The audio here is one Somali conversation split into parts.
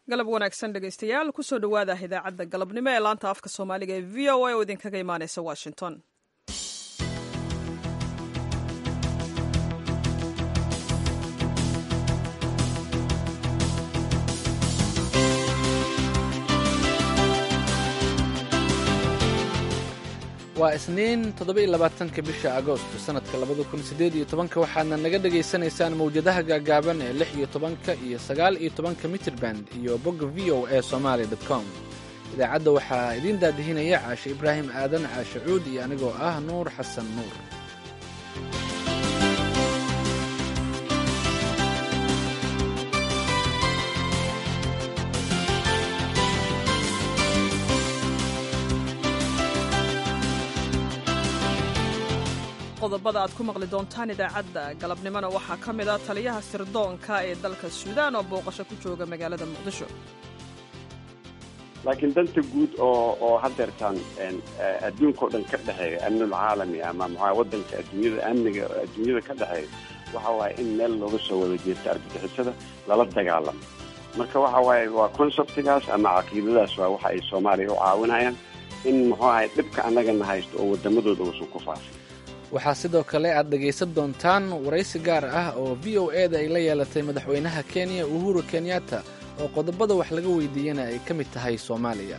galab wanaagsan dhegaystayaal kusoo dhowaada idaacadda galabnimo ee laanta afka soomaaliga ee v o a oo idinkaga imaaneysa washington waa isniin toddoba-iyo labaatanka bisha agoosto sannadka labada kun siddeed iyo tobanka waxaadna naga dhegaysanaysaan mawjadaha gaagaaban ee lix iyo tobanka iyo sagaal iyo tobanka mitrirband iyo bogga v o a somaali dot com idaacadda waxaa idiin daadihinaya caashe ibraahim aadan caashe cuud iyo anigoo ah nuur xasan nuur qodobada aad ku maqli doontaan idaacadda galabnimona waxaa ka mid a taliyaha sirdoonka ee dalka suudaan oo booqasho ku jooga magaalada muqdisho laakiin danta guud oo oo hadeertaan adduunkao dhan ka dhexeeya amnul caalami ama maxaa wadanka adduunyada amniga adduunyada ka dhexeeya waxa waaye in meel looga soo wada jeesto argagixisada lala dagaalamo marka waxa waaye waa conceptigaas ama caqiidadaas waa waxa ay soomaaliya u caawinayaan in muxuu ahay dhibka annagana haysto oo wadamadooda uusan ku faafin waxaa sidoo kale aad dhegaysan doontaan waraysi gaar ah oo v o e da ay la yeelatay madaxweynaha kenya uhuru kenyatta oo qodobada wax laga weydiiyana ay ka mid tahay soomaaliya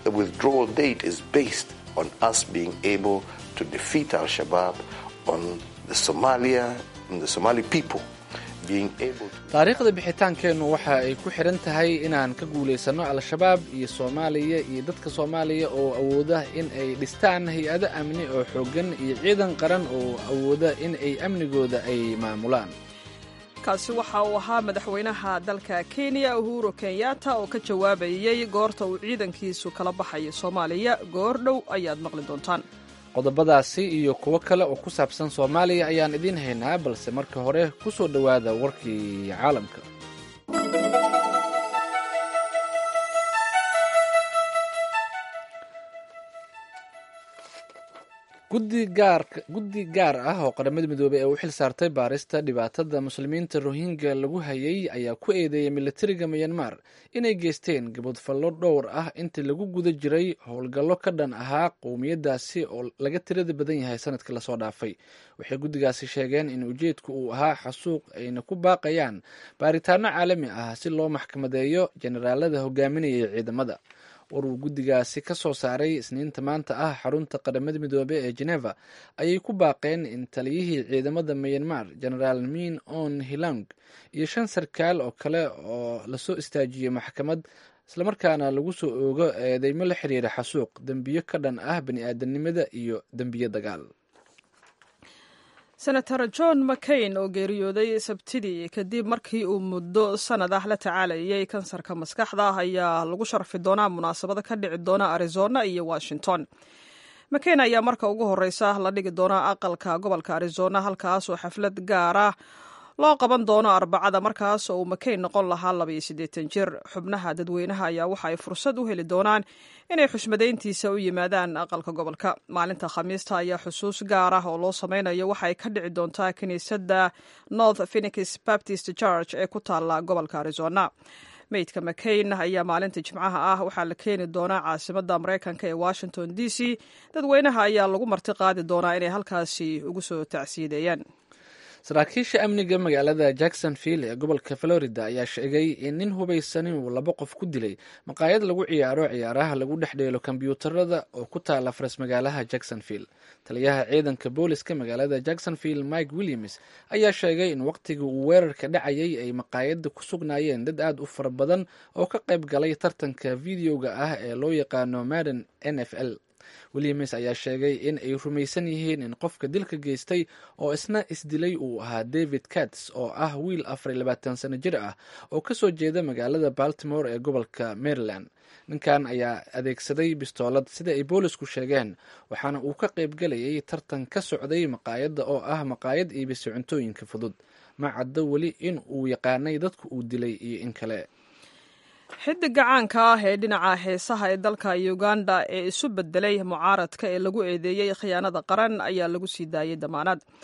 taariikhda bixitaankeennu waxa ay ku xidhan tahay inaan ka guulaysanno al-shabaab iyo soomaaliya iyo dadka soomaaliya oo awooda in ay dhistaan hay-ado amni oo xooggan iyo ciidan qaran oo awooda in ay amnigooda ay maamulaan kaasi waxa uu ahaa madaxweynaha dalka kenya uhuru kenyatta oo ka jawaabayey goorta uu ciidankiisu kala baxayo soomaaliya goor dhow ayaad maqli doontaan qodobadaasi iyo kuwo kale oo ku saabsan soomaaliya ayaan idiin haynaa balse marka hore ku soo dhowaada warkii caalamka guddi gaar ah oo qaramada midoobey ee u xil saartay baarista dhibaatada muslimiinta rohingya lagu hayay ayaa ku eedeeyay militariga miyanmar inay geysteen gabadfallo dhowr ah intii lagu guda jiray howlgallo ka dhan ahaa qowmiyadaasi oo laga tirada badan yahay sanadkii lasoo dhaafay waxay guddigaasi sheegeen in ujeedku uu ahaa xasuuq ayna ku baaqayaan baaritaano caalami ah si loo maxkamadeeyo generaalada hogaaminayay ciidamada war uu guddigaasi ka soo saaray isniinta maanta ah xarunta qaramada midoobe ee geneva ayay ku baaqeen in taliyihii ciidamada miyanmar genaraal min on hilang iyo shan sarkaal oo kale oo lasoo istaajiyey maxkamad islamarkaana lagu soo oogo eedeymo la xiriira xasuuq dembiyo ka dhan ah bani-aadanimada iyo dembiyo dagaal senator john mccain oo geeriyooday sabtidii kadib markii uu muddo sanad ah la tacaalayay kansarka maskaxda ayaa lagu sharfi doonaa munaasabada ka dhici doona arizona iyo washington mccain ayaa marka ugu horeysa la dhigi doonaa aqalka gobolka arizona halkaas oo xaflad gaar ah loo qaban doono arbacada markaas oo uu mccain noqon lahaa labaiyo siddeetan jir xubnaha dadweynaha ayaa waxa ay fursad u heli doonaan inay xushmadayntiisa u yimaadaan aqalka gobolka maalinta khamiista ayaa xusuus gaar ah oo loo sameynayo waxa ay ka dhici doontaa kiniisadda north phenix baptist church ee ku taalla gobolka arizona meydka mccain ayaa maalinta jimcaha ah waxaa la keeni doonaa caasimada mareykanka ee washington d c dadweynaha ayaa lagu marti qaadi doonaa inay halkaasi ugu soo tacsiideeyaan saraakiisha amniga magaalada jacksonville ee gobolka florida ayaa sheegay in nin hubaysan uu laba qof ku dilay maqaayad lagu ciyaaro ciyaaraha lagu dhex dheelo kombyuutarada oo ku taala faras magaalaha jacksonville taliyaha ciidanka booliska magaalada jacksonville mike williams ayaa sheegay in waqtigii uu weerarka dhacayay ay maqaayadda ku sugnaayeen dad aad u fara badan oo ka qayb galay tartanka videoga ah ee loo yaqaano madden n f l williams ayaa sheegay in ay rumaysan yihiin in qofka dilka geystay oo isna isdilay uu ahaa david cats oo ah wiil afar iyo labaatan sano jir ah oo kasoo jeeda magaalada baltimore ee gobolka maryland ninkan ayaa adeegsaday bistoolad sida ay boolisku sheegeen waxaana uu ka qayb galayay tartan ka socday maqaayadda oo ah maqaayad iibisa cuntooyinka fudud ma caddo weli in uu yaqaanay dadku uu dilay iyo in kale xidiga caanka ah ee dhinaca heesaha ee dalka uganda ee isu bedelay mucaaradka ee lagu eedeeyey khiyaanada qaran ayaa lagu sii daayey damaanad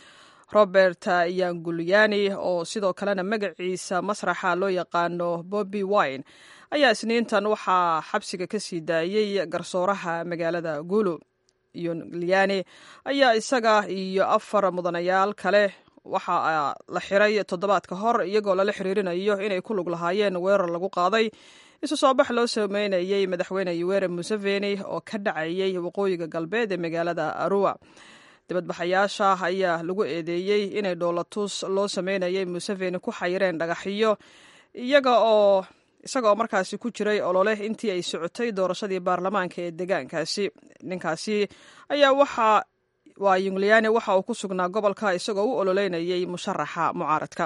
robert yangulyani oo sidoo kalena magaciisa masraxa loo yaqaano bobby wine ayaa isniintan waxaa xabsiga ka sii daayey garsooraha magaalada gulu yulyani ayaa isaga iyo afar mudanayaal kale waxaa la xiray toddobaad ka hor iyagoo lala xiriirinayo inay ku lug lahaayeen weerar lagu qaaday isu soo bax loo sameynayey madaxweyne yuwere museveni oo ka dhacayey waqooyiga galbeed ee magaalada arua dibadbaxayaasha ayaa lagu eedeeyey inay dhoolatus loo sameynayay museveni ku xayireen dhagaxiyo iyaga oo isagaoo markaasi ku jiray olole intii ay socotay doorashadii baarlamaanka ee deegaankaasi ninkaasi ayaa waxa waa yungliyani waxa uu ku sugnaa gobolka isagoo u ololeynayay musharaxa mucaaradka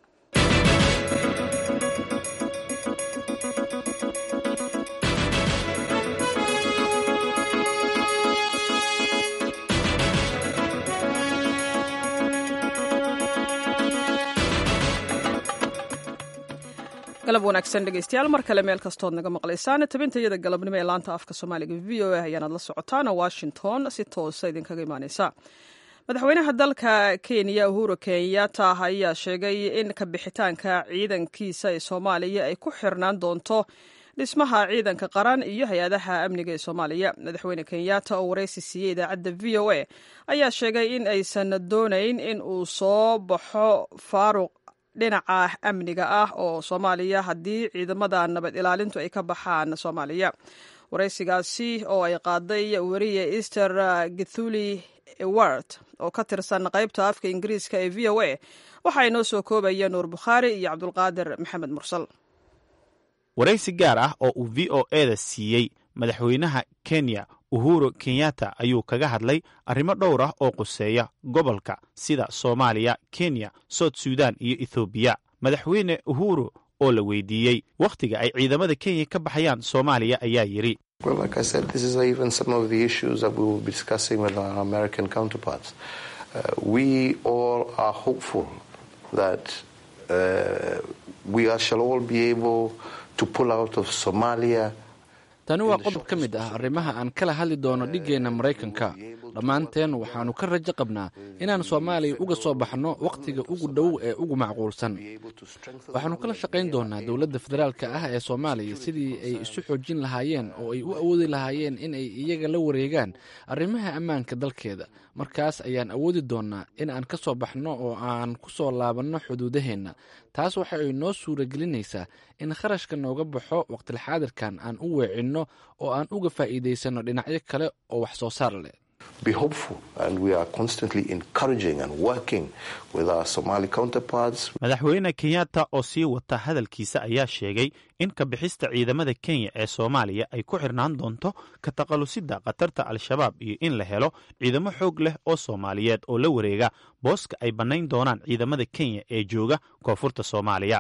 galab wanaagsan dhegeystayaal mar kale meel kastood naga maqlaysaan tabintayada galabnimo ee laanta afka soomaaliga v o a ayaanaad la socotaan washington si toosa idinkaga imaaneysa madaxweynaha dalka kenya uhuru kenyatta ayaa sheegay in kabixitaanka ciidankiisa ee soomaaliya ay ku xirnaan doonto dhismaha ciidanka qaran iyo hay-adaha amniga ee soomaaliya madaxweyne kenyatta oo waraysi siiyey idaacadda v o a ayaa sheegay in aysan doonayn in uu soo baxo faaruq dhinaca amniga ah oo soomaaliya haddii ciidamada nabad ilaalintu ay ka baxaan soomaaliya waraysigaasi oo ay qaaday weriye easter githuli ewart oo ka tirsan qaybta afka ingiriiska ee v o a waxaa inoo soo koobaya nuur bukhaari iyo cabdulqaadir maxamed mursal waraysi gaar ah oo uu v o eda siiyey madaxweynaha kenya uhuru kenyatta ayuu kaga hadlay arrimo dhowr ah oo quseeya gobolka sida soomaaliya kenya soud sudan iyo ethoobiya madaxweyne uhuru oo la weydiiyey wakhtiga ay ciidamada kenya ka baxayaan soomaaliya ayaa yidhi tani waa qodob ka mid ah arrimaha aan kala hadli doono dhiggeenna maraykanka dhammaanteen waxaannu ka rajo qabnaa inaan soomaaliya uga soo baxno wakhtiga ugu dhow ee ugu macquulsan waxaannu kala shaqayn doonaa dowladda federaalka ah ee soomaaliya sidii ay isu xoojin lahaayeen oo ay u awoodi lahaayeen in ay iyaga la wareegaan arrimaha ammaanka dalkeeda markaas ayaan awoodi doonnaa in aan ka soo baxno oo aan ku soo laabanno xuduudaheenna taas waxa ay noo suura gelinaysaa in kharashka nooga baxo waqtilxaadirkan aan u weecinno oo aan uga faa'iidaysanno dhinacyo kale oo wax soo saar leh madaxweyne kenyatta oo sii wata hadalkiisa ayaa sheegay in kabixista ciidamada kenya ee soomaaliya ay ku xirnaan doonto ka taqalusidda khatarta al-shabaab iyo in la helo ciidamo xoog leh oo soomaaliyeed oo la wareega booska ay bannayn doonaan ciidamada kenya ee jooga koonfurta soomaaliya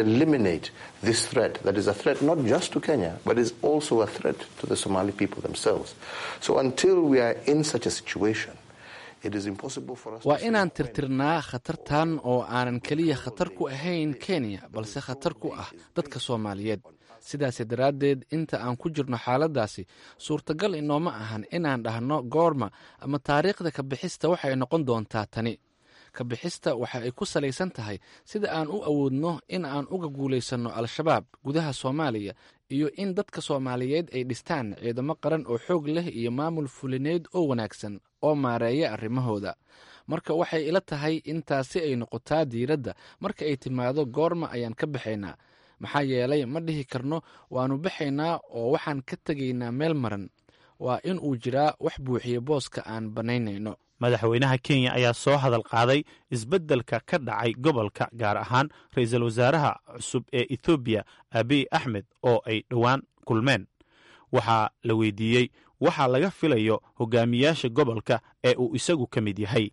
waa inaan tirtirnaa khatartan oo aanan keliya khatar ku ahayn kenya balse khatar ku ah dadka soomaaliyeed sidaas daraaddeed inta aan ku jirno xaaladdaasi suurtagal inooma ahan inaan dhahno goorma ama taariikhda kabixista waxay noqon doontaa tani kabixista waxa ay ku salaysan tahay sida aan u awoodno in aan uga guulaysanno al-shabaab gudaha soomaaliya iyo in dadka soomaaliyeed ay dhistaan ciidamo qaran oo xoog leh iyo maamul fulineed oo wanaagsan oo maareeya arrimahooda marka waxay ila tahay in taasi ay noqotaa diiradda marka ay timaado goorma ayaan ka baxaynaa maxaa yeelay ma dhihi karno waannu baxaynaa oo waxaan ka tegaynaa meel maran waa in uu jiraa wax buuxiya booska aan bannaynayno madaxweynaha kenya ayaa soo hadal qaaday isbeddelka ka dhacay gobolka gaar ahaan ra-iisul wasaaraha cusub ee ethoobiya abiy axmed oo ay dhowaan kulmeen waxaa la weydiiyey waxaa laga filayo hogaamiyaasha gobolka ee uu isagu ka mid yahay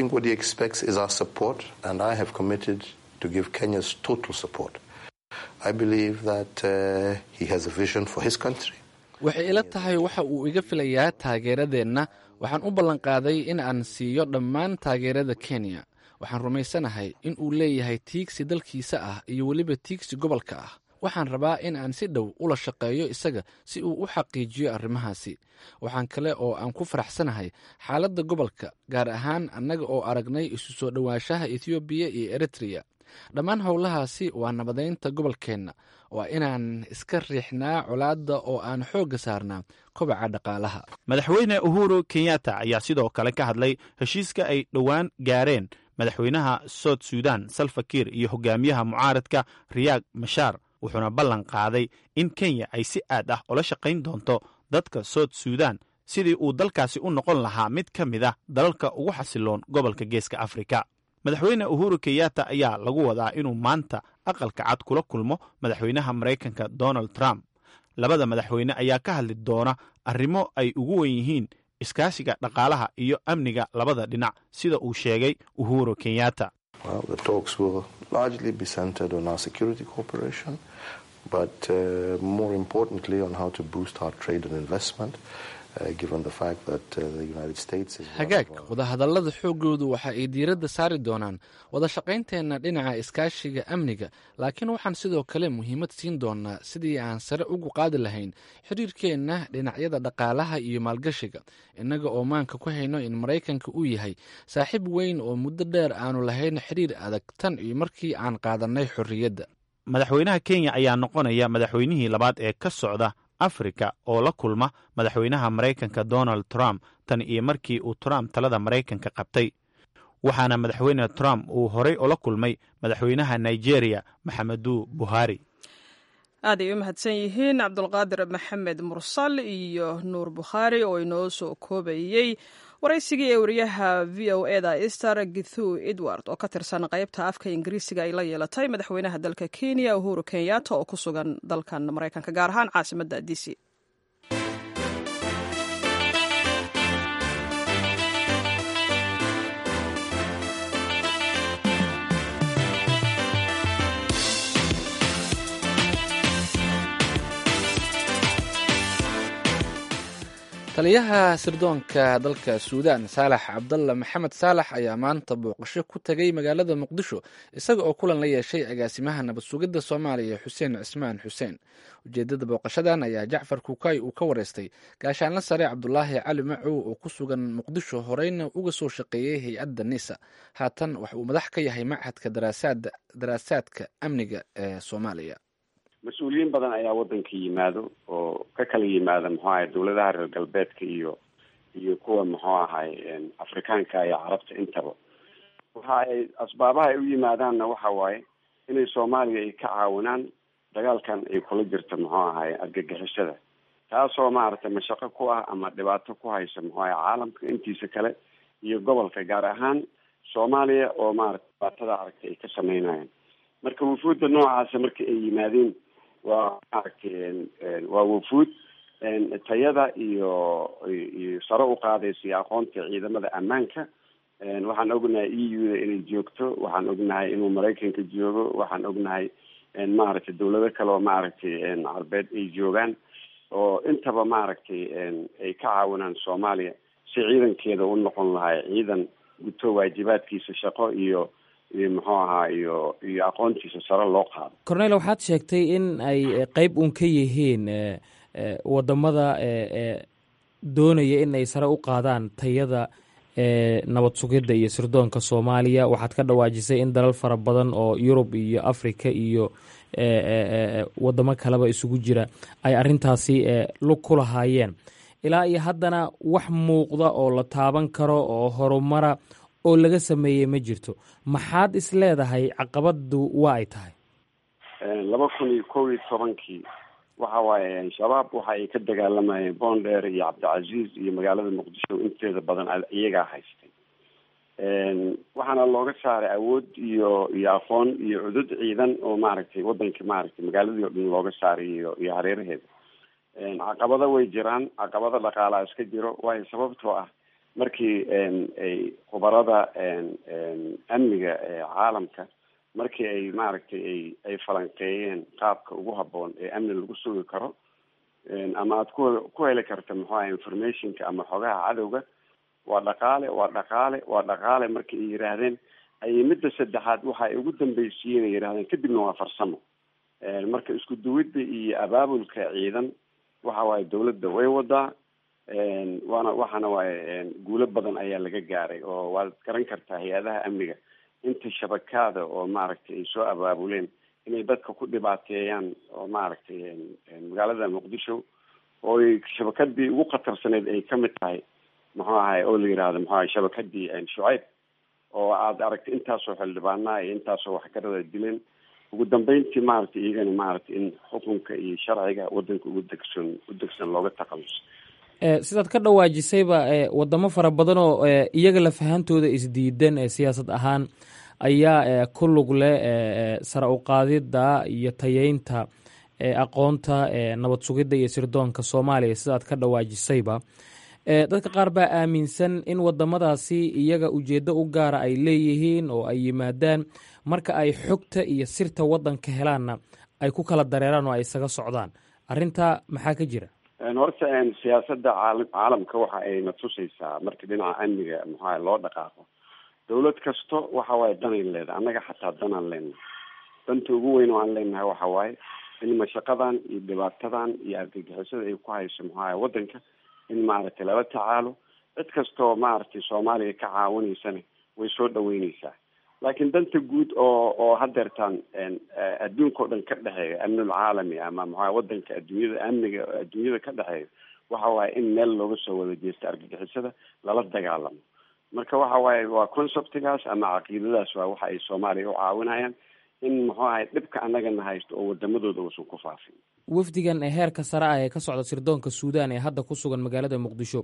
waxay ila tahay waxa uu iga filayaa taageeradeenna waxaan u ballanqaaday in aan siiyo dhammaan taageerada kenya waxaan rumaysanahay in uu leeyahay tiigsi dalkiisa ah iyo weliba tiigsi gobolka ah waxaan rabaa in aan si dhow ula shaqeeyo isaga si uu u xaqiijiyo arrimahaasi waxaan kale oo aan ku faraxsanahay xaaladda gobolka gaar ahaan annaga oo aragnay isu soo dhowaanshaha ethoobiya iyo eritreya dhammaan howlahaasi waa nabadeynta gobolkeenna waa inaan iska riixnaa colaadda oo aan xoogga saarnaa kobaca dhaqaalaha madaxweyne uhuru kenyatta ayaa sidoo kale ka hadlay heshiiska ay dhowaan gaareen madaxweynaha sout sudan salfakiir iyo hogaamiyaha mucaaradka riyaag mashaar wuxuuna ballan qaaday in kenya ay si aad ah ula shaqayn doonto dadka sout sudan sidii uu dalkaasi u noqon lahaa mid ka mid ah dalalka ugu xasiloon gobolka geeska afrika madaxweyne uhuru kenyatta ayaa lagu wadaa inuu maanta aqalka cad kula kulmo madaxweynaha maraykanka donald trump labada madaxweyne ayaa ka hadli doona arrimo ay ugu wen yihiin iskaashiga dhaqaalaha iyo amniga labada dhinac sida uu sheegay uhuru kenyatta hagaag wadahadallada xooggoodu waxa ay diiradda saari doonaan wada shaqaynteenna dhinaca iskaashiga amniga laakiin waxaan sidoo kale muhiimad siin doonaa sidii aan sare ugu qaadi lahayn xiriirkeenna dhinacyada dhaqaalaha iyo maalgashiga innaga oo maanka ku hayno in maraykanka uu yahay saaxiib weyn oo muddo dheer aanu lahayn xiriir adag tan iyo markii aan qaadannay xorriyadda madaxweynaha kenya ayaa noqonaya madaxweynihii labaad ee ka socda afrika oo la kulma madaxweynaha maraykanka donald trump tan iyo markii uu trump talada maraykanka qabtay waxaana madaxweyne trump uu horay ula kulmay madaxweynaha nigeria maxamedu buhari aad ay u mahadsan yihiin cabdulqaadir maxamed mursal iyo nuur bukhaari oo inoo soo koobayey waraysigii ee wariyaha v o eda ester githu edward oo ka tirsan qaybta afka ingiriisiga ay la yeelatay madaxweynaha dalka kenya uhuru kenyatta oo ku sugan dalkan maraykanka gaar ahaan caasimadda d c taliyaha sirdoonka dalka suudaan saalax cabdalla maxamed saalax ayaa maanta booqasho ku tegay magaalada muqdisho isaga oo kulan la yeeshay agaasimaha nabad sugidda soomaaliya xuseen cismaan xuseen ujeedada booqashadan ayaa jacfar kuukay uu ka wareystay gaashaanla sare cabdulaahi cali macow oo ku sugan muqdisho horeyna uga soo shaqeeyey hay-adda nisa haatan wax uu madax ka yahay machadka daraasaadka amniga ee soomaaliya mas-uuliyiin badan ayaa waddanka yimaado oo ka kala yimaada muxuu ahay dawladaha reer galbeedka iyo iyo kuwa muxuu ahay afrikaanka iyo carabta intaba waxa ay asbaabaha ay u yimaadaanna waxa waaye inay soomaaliya ay ka caawinaan dagaalkan ay kula jirta muxuu ahay argagixisada taasoo maaragtay mashaqo ku ah ama dhibaato ku haysa muxuu ahay caalamka intiisa kale iyo gobolka gaar ahaan soomaaliya oo maarata dhibaatada aragtay ay ka sameynayaan marka wufuudda noocaasa marka ay yimaadeen waa maaragtay waa wufuud tayada iyo iyo sare u qaadaysa iyo aqoonta ciidamada ammaanka waxaan ognahay e u da inay joogto waxaan ognahay inuu maraykanka joogo waxaan ognahay maaragtay dawlado kale oo maaragtay carbeed ay joogaan oo intaba maaragtay ay ka caawinaan soomaaliya si ciidankeeda u noqon lahay ciidan guto waajibaadkiisa shaqo iyo iyo muxuu ahaa iyo iyo aqoontiisa sare loo qaado cornel waxaad sheegtay in ay qeyb uun ka yihiin wadamada doonaya in ay sare u qaadaan tayada nabad sugidda iyo sirdoonka soomaaliya waxaad ka dhawaajisay in dalal fara badan oo yurub iyo africa iyo wadamo kaleba isugu jira ay arintaasi lug ku lahaayeen ilaa iyo haddana wax muuqda oo la taaban karo oo horumara oo laga sameeyey ma jirto maxaad is leedahay caqabadu waa ay tahay laba kun iyo kow iyo tobankii waxa waaye shabaab waxa ay ka dagaalamayeen boondheer iyo cabdicasiis iyo magaalada muqdisho inteeda badan iyagaa haystay waxaana looga saaray awood iyo iyo aqoon iyo cudud ciidan oo maaragtay wadanka maaragtay magaaladii o dhan looga saaray iyo iyo hareeraheeda caqabado way jiraan caqabado dhaqaalaa iska jiro waayo sababtoo ah markii ay khubarada amniga caalamka markii ay maaragtay ay ay falanqeeyeen qaabka ugu habboon ee amni lagu sugi karo ama aada ku ku heli karta muxuu aha informationka ama xogaha cadowga waa dhaqaale waa dhaqaale waa dhaqaale markii ay yidhaahdeen ayay midda saddexaad waxa ay ugu dambaysiiyeen ay yidhahdeen kadibna waa farsamo marka isku duwidda iyo abaabulka ciidan waxa waaye dawladda way wadaa waana waxaana waaye guulo badan ayaa laga gaaray oo waad garan kartaa hay-adaha amniga inta shabakaada oo maaragtay ay soo abaabuleen inay dadka ku dhibaateeyaan oo maaragtay magaalada muqdisho oo ay shabakadii ugu khatarsaneyd ay kamid tahay muxuu ahay oo la yihahdo muxuu ahay shabakadii shucayb oo aada aragtay intaasoo xildhibaanaa iyo intaasoo waxgarada dileen ugu dambeyntii maaragtay iyagana maaragtay in xukunka iyo sharciga wadanka ugu degsan u degsan looga taqaluso sidaad ka dhawaajisayba wadamo fara badan oo iyaga lafahantooda isdiidan siyaasad ahaan ayaa ku lug leh sara uqaadida iyo tayeynta aqoonta nabad sugidda iyo sirdoonka soomaaliya sidaad ka dhawaajisayba dadka qaar baa aaminsan in wadamadaasi iyaga ujeeddo u gaara ay leeyihiin oo ay yimaadaan marka ay xogta iyo sirta wadanka helaanna ay ku kala dareeraan oo ay isaga socdaan arrintaa maxaa ka jira horta siyaasada caala caalamka waxa ay na tusaysaa marka dhinaca amniga maxaa loo dhaqaaqo dawlad kasto waxa waaye danay leedahay annaga xataa danaan leenahay danta ugu weyn oo aan leenahay waxa waaye in mashaqadan iyo dhibaatadan iyo argagixisada ay ku hayso maxaa wadanka in maaragtay lala tacaalo cid kastoo maaragtay soomaaliya ka caawinaysana way soo dhaweyneysaa laakiin danta guud oo oo hadeertaan adduunka o dhan ka dhexeeya amnul caalami ama maxaa wadanka adduunyada amniga adduunyada ka dhexeeya waxa waaye in meel looga soo wada jeesta argagixisada lala dagaalamo marka waxa waaye waa conceptigaas ama caqiidadaas waa waxa ay soomaaliya u caawinayaan in muxuu ahay dhibka annagana haysto oo wadamadooda uusan ku faafin wafdigan heerka sare ah ee ka socda sirdoonka suudan ee hadda ku sugan magaalada muqdisho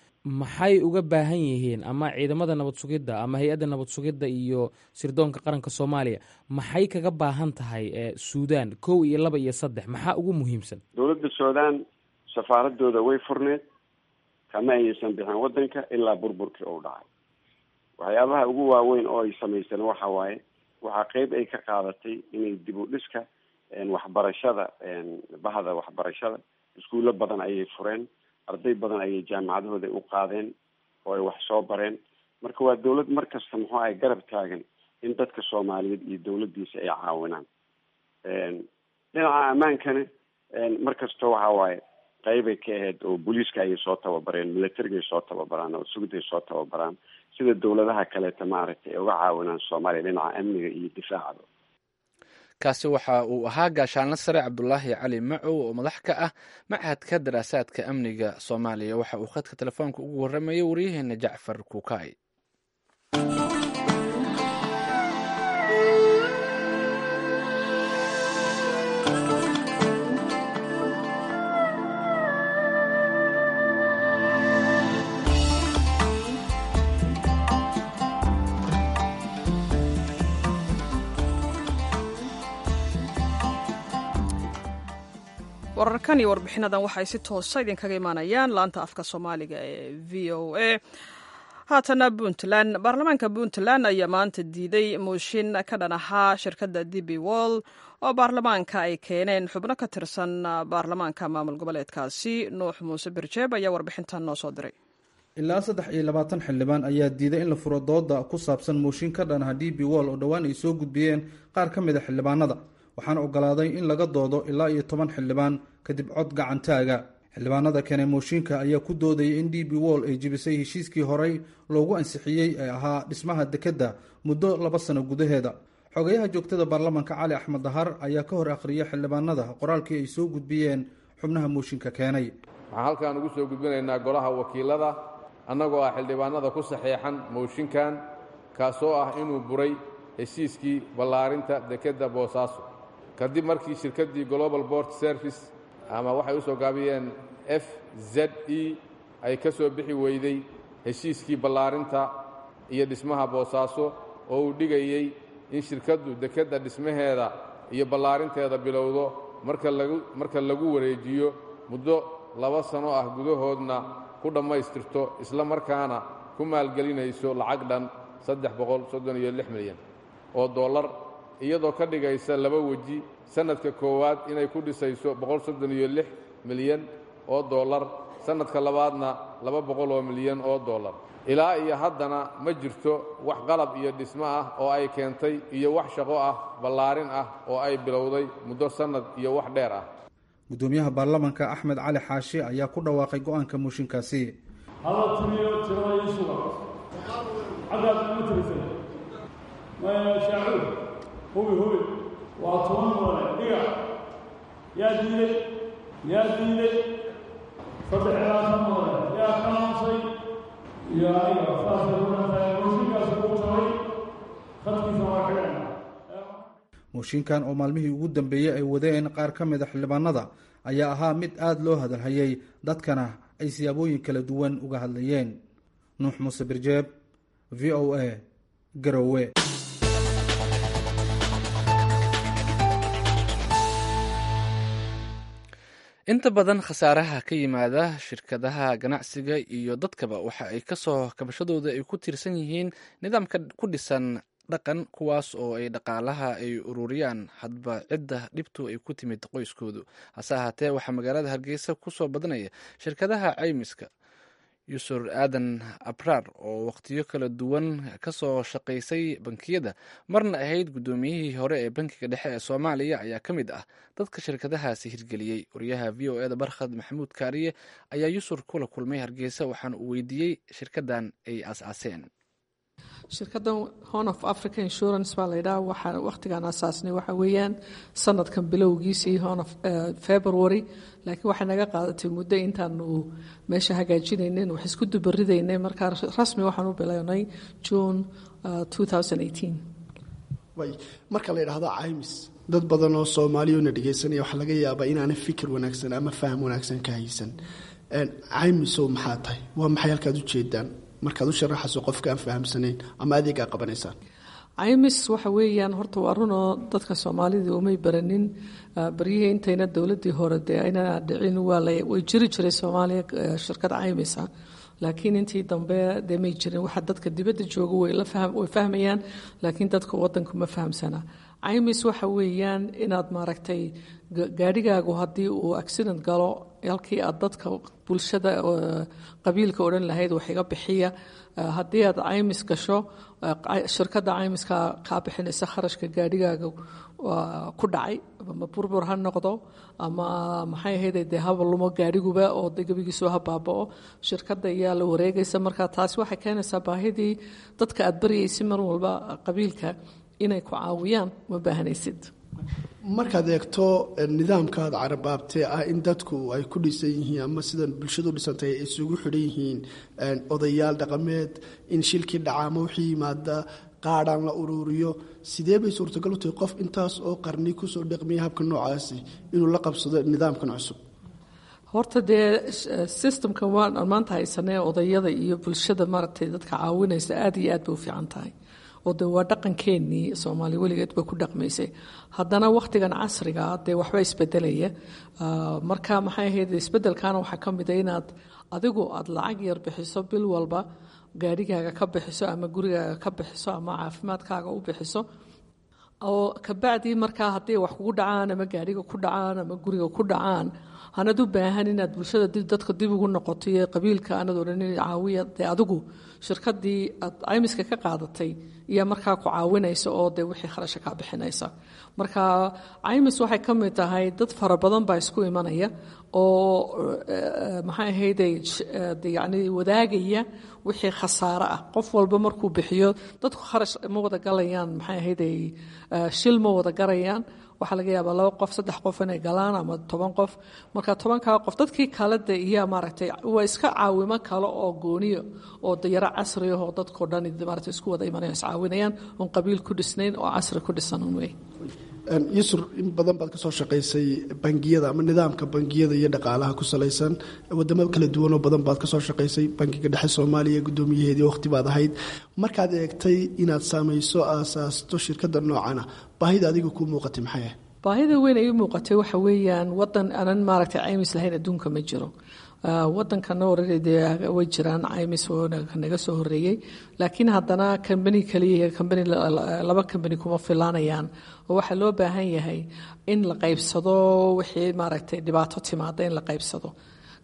maxay uga baahan yihiin ama ciidamada nabad sugidda ama hay-adda nabad sugidda iyo sirdoonka qaranka soomaaliya maxay kaga baahan tahay suudan kow iyo laba iyo saddex maxaa ugu muhiimsan dowladda suudan safaaradooda way furneed kama aysan bixin wadanka ilaa burburkii uu dhacay waxyaabaha ugu waaweyn oo ay samaysteen waxa waaye waxaa qeyb ay ka qaadatay inay dib u dhiska waxbarashada bahda waxbarashada iskuulo badan ayay fureen arday badan ayay jaamacadahooda u qaadeen oo ay wax soo bareen marka waa dawlad mar kasta muxuu ahay garab taagan in dadka soomaaliyeed iyo dawladdiisa ay caawinaan dhinaca ammaankana mar kasta waxa waaye qeybay ka ahayd oo booliiska ayay soo tababareen militarigaay soo tababaraan oo sugday soo tababaraan sida dawladaha kaleeta maaragtay ay uga caawinaan soomaaliya dhinaca amniga iyo difaacaba kaasi waxa uu ahaa gaashaanle sare cabdulaahi cali macow oo madax ka ah machadka daraasaadka amniga soomaaliya waxa uu khadka telefoonka ugu warramayay waryaheena jacfar kuukay wararkan iyo warbixinadan waxay si toosa idinkaga imaanayaan laanta afka soomaaliga ee v o a haatana puntland baarlamaanka puntland ayaa maanta diiday mooshin ka dhan ahaa shirkadda d b wall oo baarlamaanka ay keeneen xubno ka tirsan baarlamaanka maamul goboleedkaasi nuux muuse birjeeb ayaa warbixintan noo soo diray ilaa saddex iyo labaatan xildhibaan ayaa diiday in la furo dooda ku saabsan mooshin ka dhan aha d b wall oo dhowaan ay soo gudbiyeen qaar ka mid a xildhibaanada waxaana ogolaaday in laga doodo ilaa iyo toban xildhibaan kadib cod gacantaaga xildhibaanada keenay mooshinka ayaa ku doodayay in d b wall ay jibisay heshiiskii horey loogu ansixiyey ee ahaa dhismaha dekedda muddo laba sano gudaheeda xogayaha joogtada baarlamaanka cali axmed dahar ayaa ka hor akhriyay xildhibaanada qoraalkii ay soo gudbiyeen xubnaha mooshinka keenay waxaan halkaan ugu soo gudbinaynaa golaha wakiilada annagoo ah xildhibaanada ku saxeexan mooshinkan kaasoo ah inuu buray heshiiskii ballaarinta dekedda boosaaso kadib markii shirkaddii global bort service ama waxay u soo gaabiyeen f z e ay ka soo bixi weyday heshiiskii ballaarinta iyo dhismaha boosaaso oo uu dhigayey in shirkaddu dekedda dhismaheeda iyo ballaarinteeda bilowdo marka lagu marka lagu wareejiyo muddo laba sano ah gudahoodna ku dhammaystirto isla markaana ku maalgelinayso lacag dhan saddex boqol soddon iyo lix milyan oo dollar iyadoo ka dhigaysa laba weji sannadka koowaad inay ku dhisayso boqol soddon iyo lix milyan oo dollar sannadka labaadna laba boqol oo milyan oo dollar ilaa iyo haddana ma jirto wax qalab iyo dhismo ah oo ay keentay iyo wax shaqo ah ballaarin ah oo ay bilowday muddo sannad iyo wax dheer ah gudoomiyaha baarlamanka axmed cali xaashi ayaa ku dhawaaqay go-aanka mooshinkaasi hala tiriyo tirada ii suga cadaad ma tirisay shaacuur hubi hubi waa toban mudane dhiga yaa diiday yaa diiday saddex ilaa shan mudane yaa ka hansay iyo aniga saasay ku dhantahay mooshinkaas ugu jabay khadkiisa waa xidhana mooshinkan oo maalmihii ugu dambeeyey ay wadeen qaar ka mida xildhibaanada ayaa ahaa mid aada loo hadalhayay dadkana ay siyaabooyin kala duwan uga hadlayeen nuux muuse birjeeb v o a garowe inta badan khasaaraha ka yimaada shirkadaha ganacsiga iyo dadkaba waxa ay kasoo kabashadooda ay ku tiirsan yihiin nidaamka ku dhisan dhaqan kuwaas oo ay dhaqaalaha ay ururiyaan hadba cidda dhibtu ay ku timid qoyskoodu hase ahaatee waxaa magaalada hargeysa kusoo badanaya shirkadaha caymiska yusur aadan abraar oo wakhtiyo kala duwan kasoo shaqaysay bankiyada marna ahayd guddoomiyihii hore ee bankiga dhexe ee soomaaliya ayaa ka mid ah dadka shirkadahaasi hirgeliyey wariyaha v o eda barkhad maxamuud kaariye ayaa yusur kula kulmay hargeysa waxaana uu weydiiyey shirkadan ay aas-aaseen shirkaddan horn of africa insurance baa laydhaha waxaa wakhtigaan asaasnay waxa weeyaan sanadkan bilowgiisii horn of february laakiin waxay naga qaadatay muddo intaanu meesha hagaajinaynin wax isku dubaridaynay markaa rasmi waxaan u bilownay june marka la yidhaahdo caymis dad badan oo soomaaliyona dhegaysanaya waxaa laga yaabaa inaana fikir wanaagsan ama faham wanaagsan ka haysan caymisow maxaa tahay waa maxay halkaad ujeedaan markaad u sharaxayso qofka aan fahamsanayn ama adeegaa qabanaysaan caymis waxa weeyaan horta waa runoo dadka soomaalida umay baranin baryihii intayna dowladii hore dee ayna dhicin way jiri jiray soomaaliya shirkad caymisa laakiin intii dambe dee may jirin waxa dadka dibadda jooga way fahmayaan laakiin dadka wadanku ma fahamsana caymis waxa weeyaan inaad maaragtay gaadhigaagu haddii uu accident galo halkii aad dadka bulshada qabiilka odhan lahayd wax iga bixiya haddii aad caymis gasho shirkadda caymiska kaa bixinaysa kharashka gaadhigaaga ku dhacay ama burbur ha noqdo ama maxay ahayd dee haba lumo gaadhiguba oo de gebigiisu ha baabao shirkadda ayaa la wareegaysa marka taasi waxay keenaysaa baahidii dadka aad baryaysay mar walba qabiilka inay ku caawiyaan ma baahanaysid markaad eegto nidaamkaad carabaabtee ah in dadku ay ku dhisan yihiin ama sidan bulshadu dhisantay ay isugu xidhan yihiin odayaal dhaqameed in shilkii dhaca ama wixii yimaada qaadhaan la uruuriyo sidee bay suurtagal u tahay qof intaas oo qarni kusoo dhaqmiyay habka noocaasi inuu la qabsado nidaamkan cusub horta dee systemkan waan maanta haysanee odayada iyo bulshada maaragtay dadka caawinaysa aad iyo aad bay u fiican tahay oo de waa dhaqankeenii soomaaliya weligeed bay ku dhaqmaysay haddana wakhtigan casriga dee waxba isbedelaya marka maxay ahayd isbedelkana waxaa ka mid a inaad adigu aad lacag yar bixiso bil walba gaadhigaaga ka bixiso ama gurigaaga ka bixiso ama caafimaadkaaga u bixiso oo kabacdii markaa haddii wax kugu dhacaan ama gaadhiga ku dhacaan ama guriga ku dhacaan hanad u baahan inaad bulshada dadka dib ugu noqoto iyo qabiilka aanad odhan caawiya dee adigu shirkadii aad caymiska ka qaadatay iyo markaa ku caawinaysa oo dee wixii kharasha kaa bixinaysa marka caymis waxay ka mid tahay dad fara badan baa isku imanaya oo maxay ahayde yani wadaagaya wixii khasaare ah qof walba markuu bixiyo dadku kharash ma wada galayaan maxay ahayde shil ma wada garayaan waxaa laga yaabaa laba qof saddex qof inay galaan ama toban qof marka tobankaa qof dadkii kale de iyo maaragtay waa iska caawimo kale oo gooniyo oo dayaro casri ah oo dadkao dhan maaragtay isku wada imanaya iscaawinayaan oon qabiil ku dhisnayn oo casri ku dhisan un wey yusur in badan baad ka soo shaqaysay bangiyada ama nidaamka bangiyada iyo dhaqaalaha ku salaysan wadamo kala duwanoo badan baad ka soo shaqaysay bankiga dhexe soomaaliya guddoomiyaheedii waqti baad ahayd markaad eegtay inaad saamayso aasaasto shirkadda noocana baahida adiga kuu muuqatay maxay ah baahida weyn ay u muuqatay waxa weeyaan wadan aanan maaragtay caymis lahayn adduunka ma jiro wadankana orade way jiraan caymis naga soo horeeyey laakiin haddana kambani kaliya kambani laba kambani kuma filaanayaan oo waxaa loo baahan yahay in la qaybsado wixii maaragtay dhibaato timaada in la qaybsado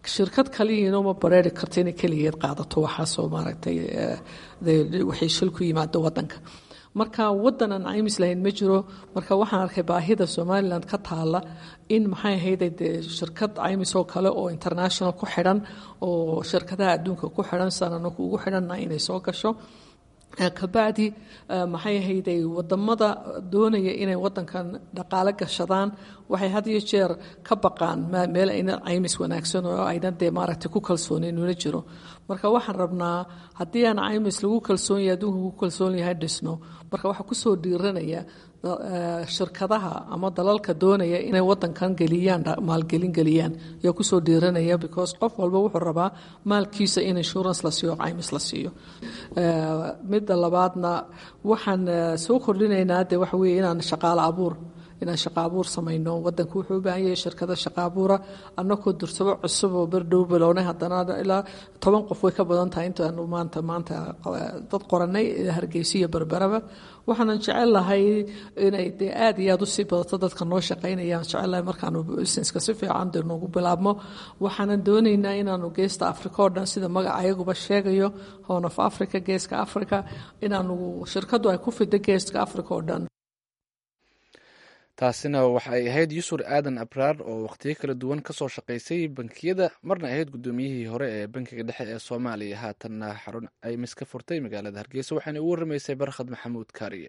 shirkad kaliyiina uma bareeri karto inay keligeed qaadato waxaasoo maaragtay waxay shil ku yimaado wadanka marka wadan aan caymis lahayn ma jiro marka waxaan arkay baahida somalilan ka taala in maxay ahayde dee shirkad caymis oo kale oo international ku xidhan oo shirkadaha adduunka ku xidhan sananaku ugu xidhanna inay soo gasho kabacdi maxay ahayday wadamada doonaya inay wadankan dhaqaale gashadaan waxay had iyo jeer ka baqaan meel ayna caymis wanaagsan oo ayna dee maaragtay ku kalsoonin una jiro marka waxaan rabnaa haddii aan caymis lagu kalsoon yahay adduunka ku kalsoon yahay dhisno marka waxaa kusoo dhiiranaya shirkadaha ama dalalka doonaya inay wadankan geliyaan maalgelin geliyaan ayaa kusoo dhiiranaya because qof walba wuxuu rabaa maalkiisa in insurance la siiyo caymis la siiyo midda labaadna waxaan soo kordhinaynaa de waxa weye inaan shaqaale abuur inaan shaqa abuur samayno wadanku wuxuu u baahan yahay shirkada shaqa abuura annakoo dursabo cusub oo berdhow bilownay haddana ilaa toban qof way ka badan tahay intaanu maanta maanta dad qoranay hargeysa iyo berberaba waxaanan jecel lahay inay dee aad iyo aad usii badato dadka noo shaqaynayaan jecel lahay markaanu businesska si fiican dee noogu bilaabmo waxaanan doonaynaa inaanu geesta africa oo dhan sida magaca ayaguba sheegayo horn of africa geeska africa inaanu shirkadu ay ku fido geeska africa oo dhan taasina waxay ahayd yusur aadan abraar oo wakhtiyo kala duwan kasoo shaqaysay bankiyada marna ahayd guddoomiyihii hore ee bankiga dhexe ee soomaaliya haatanna xarun aymis ka furtay magaalada hargeysa waxaana ugu waramaysay barkhad maxamuud kaariye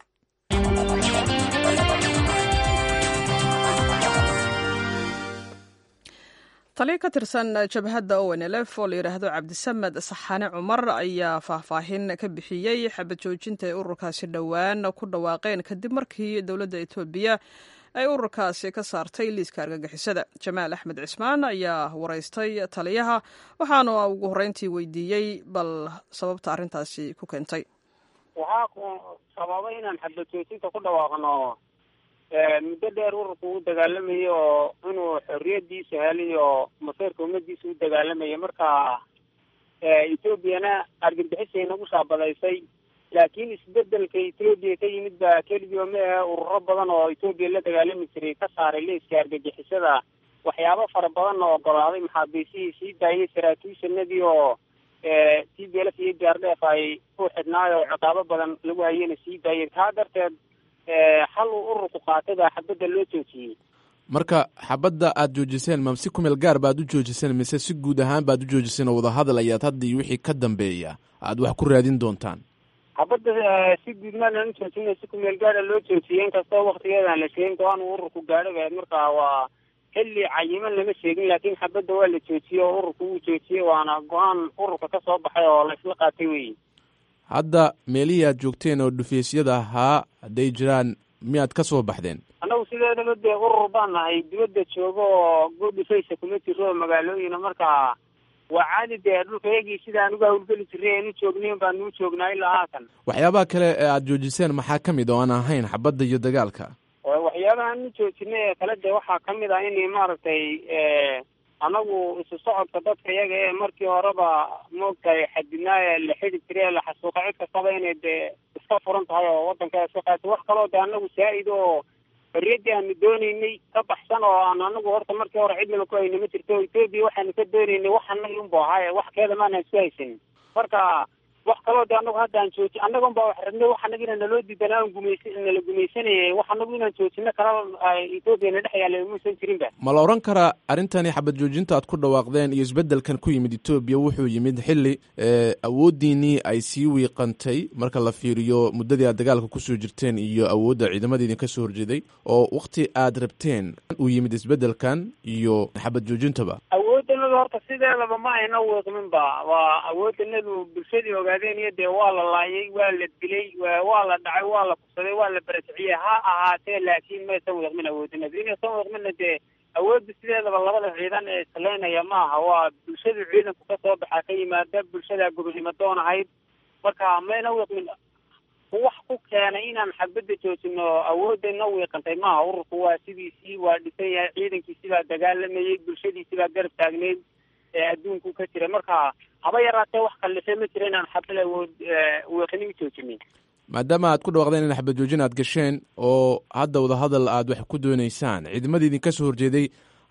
taliya ka tirsan jabhadda ownlf oo la yidhaahdo cabdisamed saxane cumar ayaa faahfaahin ka bixiyey xabad joojinta ay ururkaasi dhowaan ku dhawaaqeen kadib markii dowladda etoobiya ay ururkaasi ka saartay liiska argagixisada jamaal axmed cismaan ayaa waraystay taliyaha waxaana ugu horreyntii weydiiyey bal sababta arrintaasi ku keentay waxaa sababay inaan xabad joojinta ku dhawaaqno muddo dheer ururku u dagaalamayay oo inuu xorriyadiisa helay oo maseyrka ummadiisa u dagaalamayay marka etoobiyana argagixisay nagu shaabadaysay laakiin isbedelka etoobiya ka yimid baa keligii ma ahe ururo badan oo etoobiya la dagaalami jiray ka saaray liiska argagixisada waxyaabo fara badan oo ogolaaday maxaabiisihii sii daayay saraakiishanadii oo t b lf iyo gaardheef ay u xidhnaay oo ciqaabo badan lagu hayana sii daayay taa darteed hal uu ururku qaatay baa xabadda loo joojiyey marka xabadda aad joojiseen ma si kumeel gaar baad u joojiseen mise si guud ahaan baad u joojiseen oo wadahadal ayaad hadda iyo wixii ka dambeeya aad wax ku raadin doontaan xabadda si guud maanan u joojina si kumeel gaara loo joojiyey inkastoo waktigeedaan la sheegin go-aan ururku gaadhay baad marka waa xilli cayiman lama sheegin laakiin xabadda waa la joojiyey oo ururku wuu joojiyey waana go-aan ururka ka soo baxay oo la isla qaatay weyi hadda meelihii aad joogteen oo dhufeysyada ahaa hadday jiraan miyaad ka soo baxdeen annagu sideedaba dee urur baan nahay dibadda joogo oo good dhufeysa kuma jiro oo magaalooyina marka waa caadi dee dhulka yagii sidaan uga hawlgeli jiray aynu joognayn baanu u joognaa ilaa haatan waxyaabaha kale ee aad joojiseen maxaa ka mid oo aan ahayn xabadda iyo dagaalka waxyaabahaan u joojinay ee kale dee waxaa kamid ah in maaragtay anagu isu socodka dadka iyaga ee markii horeba maogtahay xadidnaa la xidi jiray ee la xasuuqa cid kastaba inay dee iska furan tahay oo wadanka iska qaatay wax kaloo de anagu saa-id oo xorriyaddii aanu dooneynay ka baxsan oo aan anagu horta markii hore cidnaba ku hayna ma jirto etoobiya waxaanu ka dooneynay wax anaga unbu ahaaye wax keeda maana isku haysanin marka wax kaloo de anagu hadda aan jooji annaga un baa wax rabnay wax anaga inaan naloo diidanaa aan gumaysa nala gumaysanayay wax anagu inaan joojino kala etoobiya na dhex yaalla muusan jirinba ma la odhan karaa arrintani xabad joojinta aad ku dhawaaqdeen iyo isbeddelkan ku yimid etoobiya wuxuu yimid xilli awooddiinii ay sii wiiqantay marka la fiiriyo muddadii aad dagaalka kusoo jirteen iyo awoodda ciidamada idinka soo horjeeday oo wakti aad rabteen uu yimid isbeddelkan iyo xabad joojintaba awoodanadu horta sideedaba ma ayna wiiqminba waa awoodanadu bulshadii ogaadeen iyo dee waa la laayay waa la dilay waa la dhacay waa la kubsaday waa la barakiciyey ha ahaatee laakiin maysan wiiqmin awoodanadu inaysan wiiqminna dee awoodda sideedaba labada ciidan ee isleynaya maaha waa bulshadu ciidanku kasoo baxaa ka yimaada bulshada gobonimo doon ahayd marka mayna wiiqmin wax ku keenay inaan xabadda joojino awoodayna wiiqantay maaha ururku waa sidiisii waa dhisan yahay ciidankiisi baa dagaalamayay bulshadiisi baa garab taagneyd ee adduunku ka jira marka haba yaraatee wax kallife ma jira inaan xabad awood wiiqini u joojinin maadaama aad ku dhawaaqdeen in xabad joojin aad gasheen oo hadda wadahadal aad wax ku dooneysaan ciidamadii idinka soo horjeeday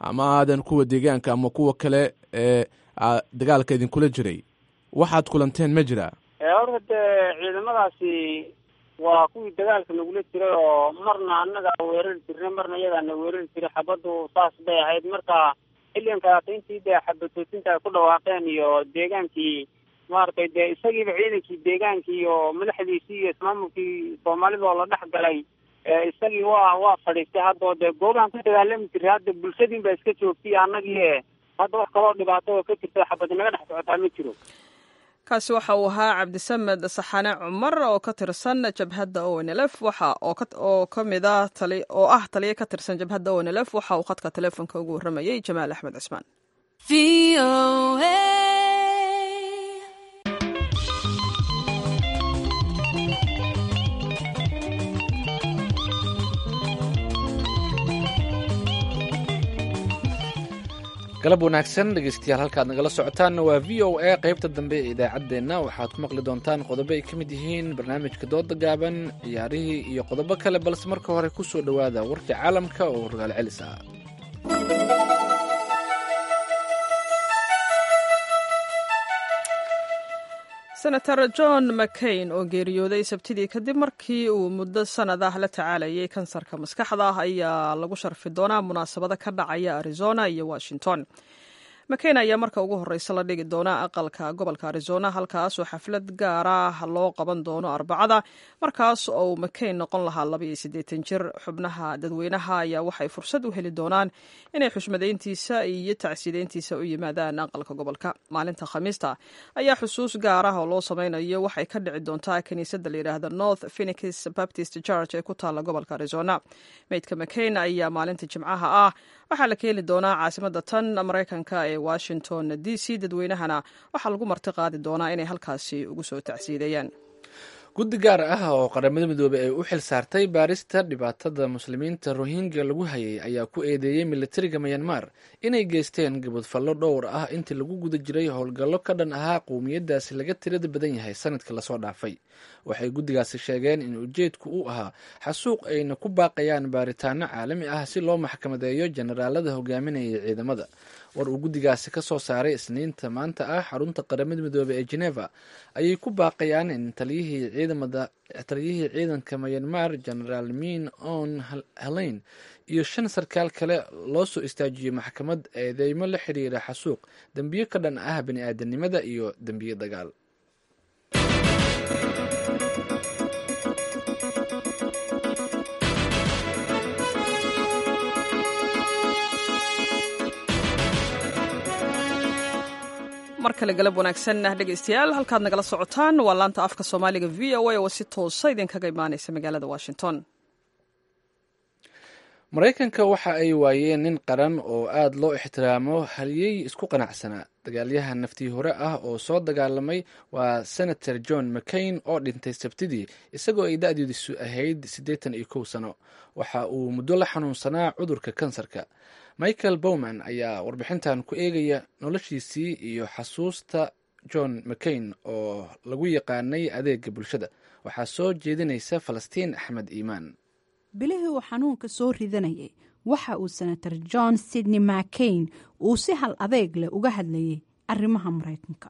ama aadan kuwa deegaanka ama kuwa kale ee dagaalka idinkula jiray waxaad kulanteen ma jiraa horta dee ciidamadaasi waa kuwii dagaalka nagula jiray oo marna annagaa weerari jirnay marna iyagaana weerari jiray xabaddu saas bay ahayd marka xilligan kalaata intii dee xabadtoosinta ay ku dhawaaqeen iyo deegaankii maaragtay dee isagiiba ciidankii deegaankii iyo madaxdiisii iyo ismaamulkii soomaalida oo la dhex galay isagii waa waa fadhiistay haddao dee goobahan ku dagaalami jiray hadda bulshadiin baa iska joogtay annagii hadda wax kaloo dhibaato oo ka jirta xabadi naga dhex socotaa ma jiro kaasi waxa uu ahaa cabdisamed saxane cumar oo ka tirsan jabhadda o n l f waxa oo ka mid a oo ah taliya ka tirsan jabhadda o n l f waxa uu khadka teleefonka ugu warramayey jamaal axmed cismaan galab wanaagsan dhegeystayaal halkaad nagala socotaanna waa v o a qaybta dambe ee idaacaddeenna waxaad ku maqli doontaan qodobo ay ka mid yihiin barnaamijka dooda gaaban ciyaarihii iyo qodobo kale balse marka hore ku soo dhowaada warka caalamka oo rogaal celis ah senator john mccain oo geeriyooday sabtidii kadib markii uu muddo sanad ah la tacaalayay kansarka maskaxda ah ayaa lagu sharfi doonaa munaasabado ka dhacaya arizona iyo washington mccain ayaa marka ugu horeysa la dhigi doona aqalka gobolka arizona halkaasoo xaflad gaara loo qaban doono arbacada markaas oo mccain noqon lahaa labaiyo siddeetan jir xubnaha dadweynaha ayaa waxay fursad u heli doonaan inay xushmadayntiisa iyo tacsiideyntiisa u yimaadaan aqalka gobolka maalinta khamiista ayaa xusuus gaar ah oo loo sameynayo waxay ka dhici doontaa kiniisadda layidhaahda north phenix baptist church ee ku taalla gobolka arizona meydka mccain ayaa maalinta jimcaha ah waxaa la keeni doonaa caasimada tan maraykanka ee washington d c dadweynahana waxaa lagu marti qaadi doonaa inay halkaasi ugu soo tacsiideeyaan guddi gaar ah oo qaramada midoobey ay u xil saartay baarista dhibaatada muslimiinta rohingya lagu hayay ayaa ku eedeeyey militariga mayanmar inay geysteen gabadfallo dhowr ah intii lagu guda jiray howlgallo ka dhan ahaa qowmiyadaasi laga tirada badan yahay sanadkii lasoo dhaafay waxay guddigaasi sheegeen in ujeedku uu ahaa xasuuq ayna ku baaqayaan baaritaano caalami ah si loo maxkamadeeyo jenaraalada hogaaminaya ciidamada war uu guddigaasi ka soo saaray isniinta maanta ah xarunta qaramada midoobey ee geneva ayay ku baaqayaan in taliyihii ciidamada taliyihii ciidanka mayanmar genaraal min on heleyn iyo shan sarkaal kale loo soo istaajiyey maxkamad eedeymo la xiriira xasuuq dembiyo ka dhan ah bani aadanimada iyo dembiyo dagaal mar kale galab wanaagsan dhegeystayaal halkaad nagala socotaan waa laanta afka soomaaliga v o a oo si toosa idinkaga imaaneysa magaalada washington maraykanka waxa ay waayeen nin qaran oo aada loo ixtiraamo haliyey isku qanacsanaa dagaalyahan naftii hore ah oo soo dagaalamay waa senator john mccain oo dhintay sabtidii isagoo ay da-diisu ahayd siddeetan iyo kow sano waxa uu muddo la xanuunsanaa cudurka kansarka michael bowman ayaa warbixintan ku eegaya noloshiisii iyo xasuusta john mccain oo lagu yaqaanay adeega bulshada waxaa soo jeedinaysa falastiin axmed iimaan bilihii uu xanuunka soo ridanayay waxa uu senator john sidney mccain uu si hal adeeg leh uga hadlayay arrimaha maraykanka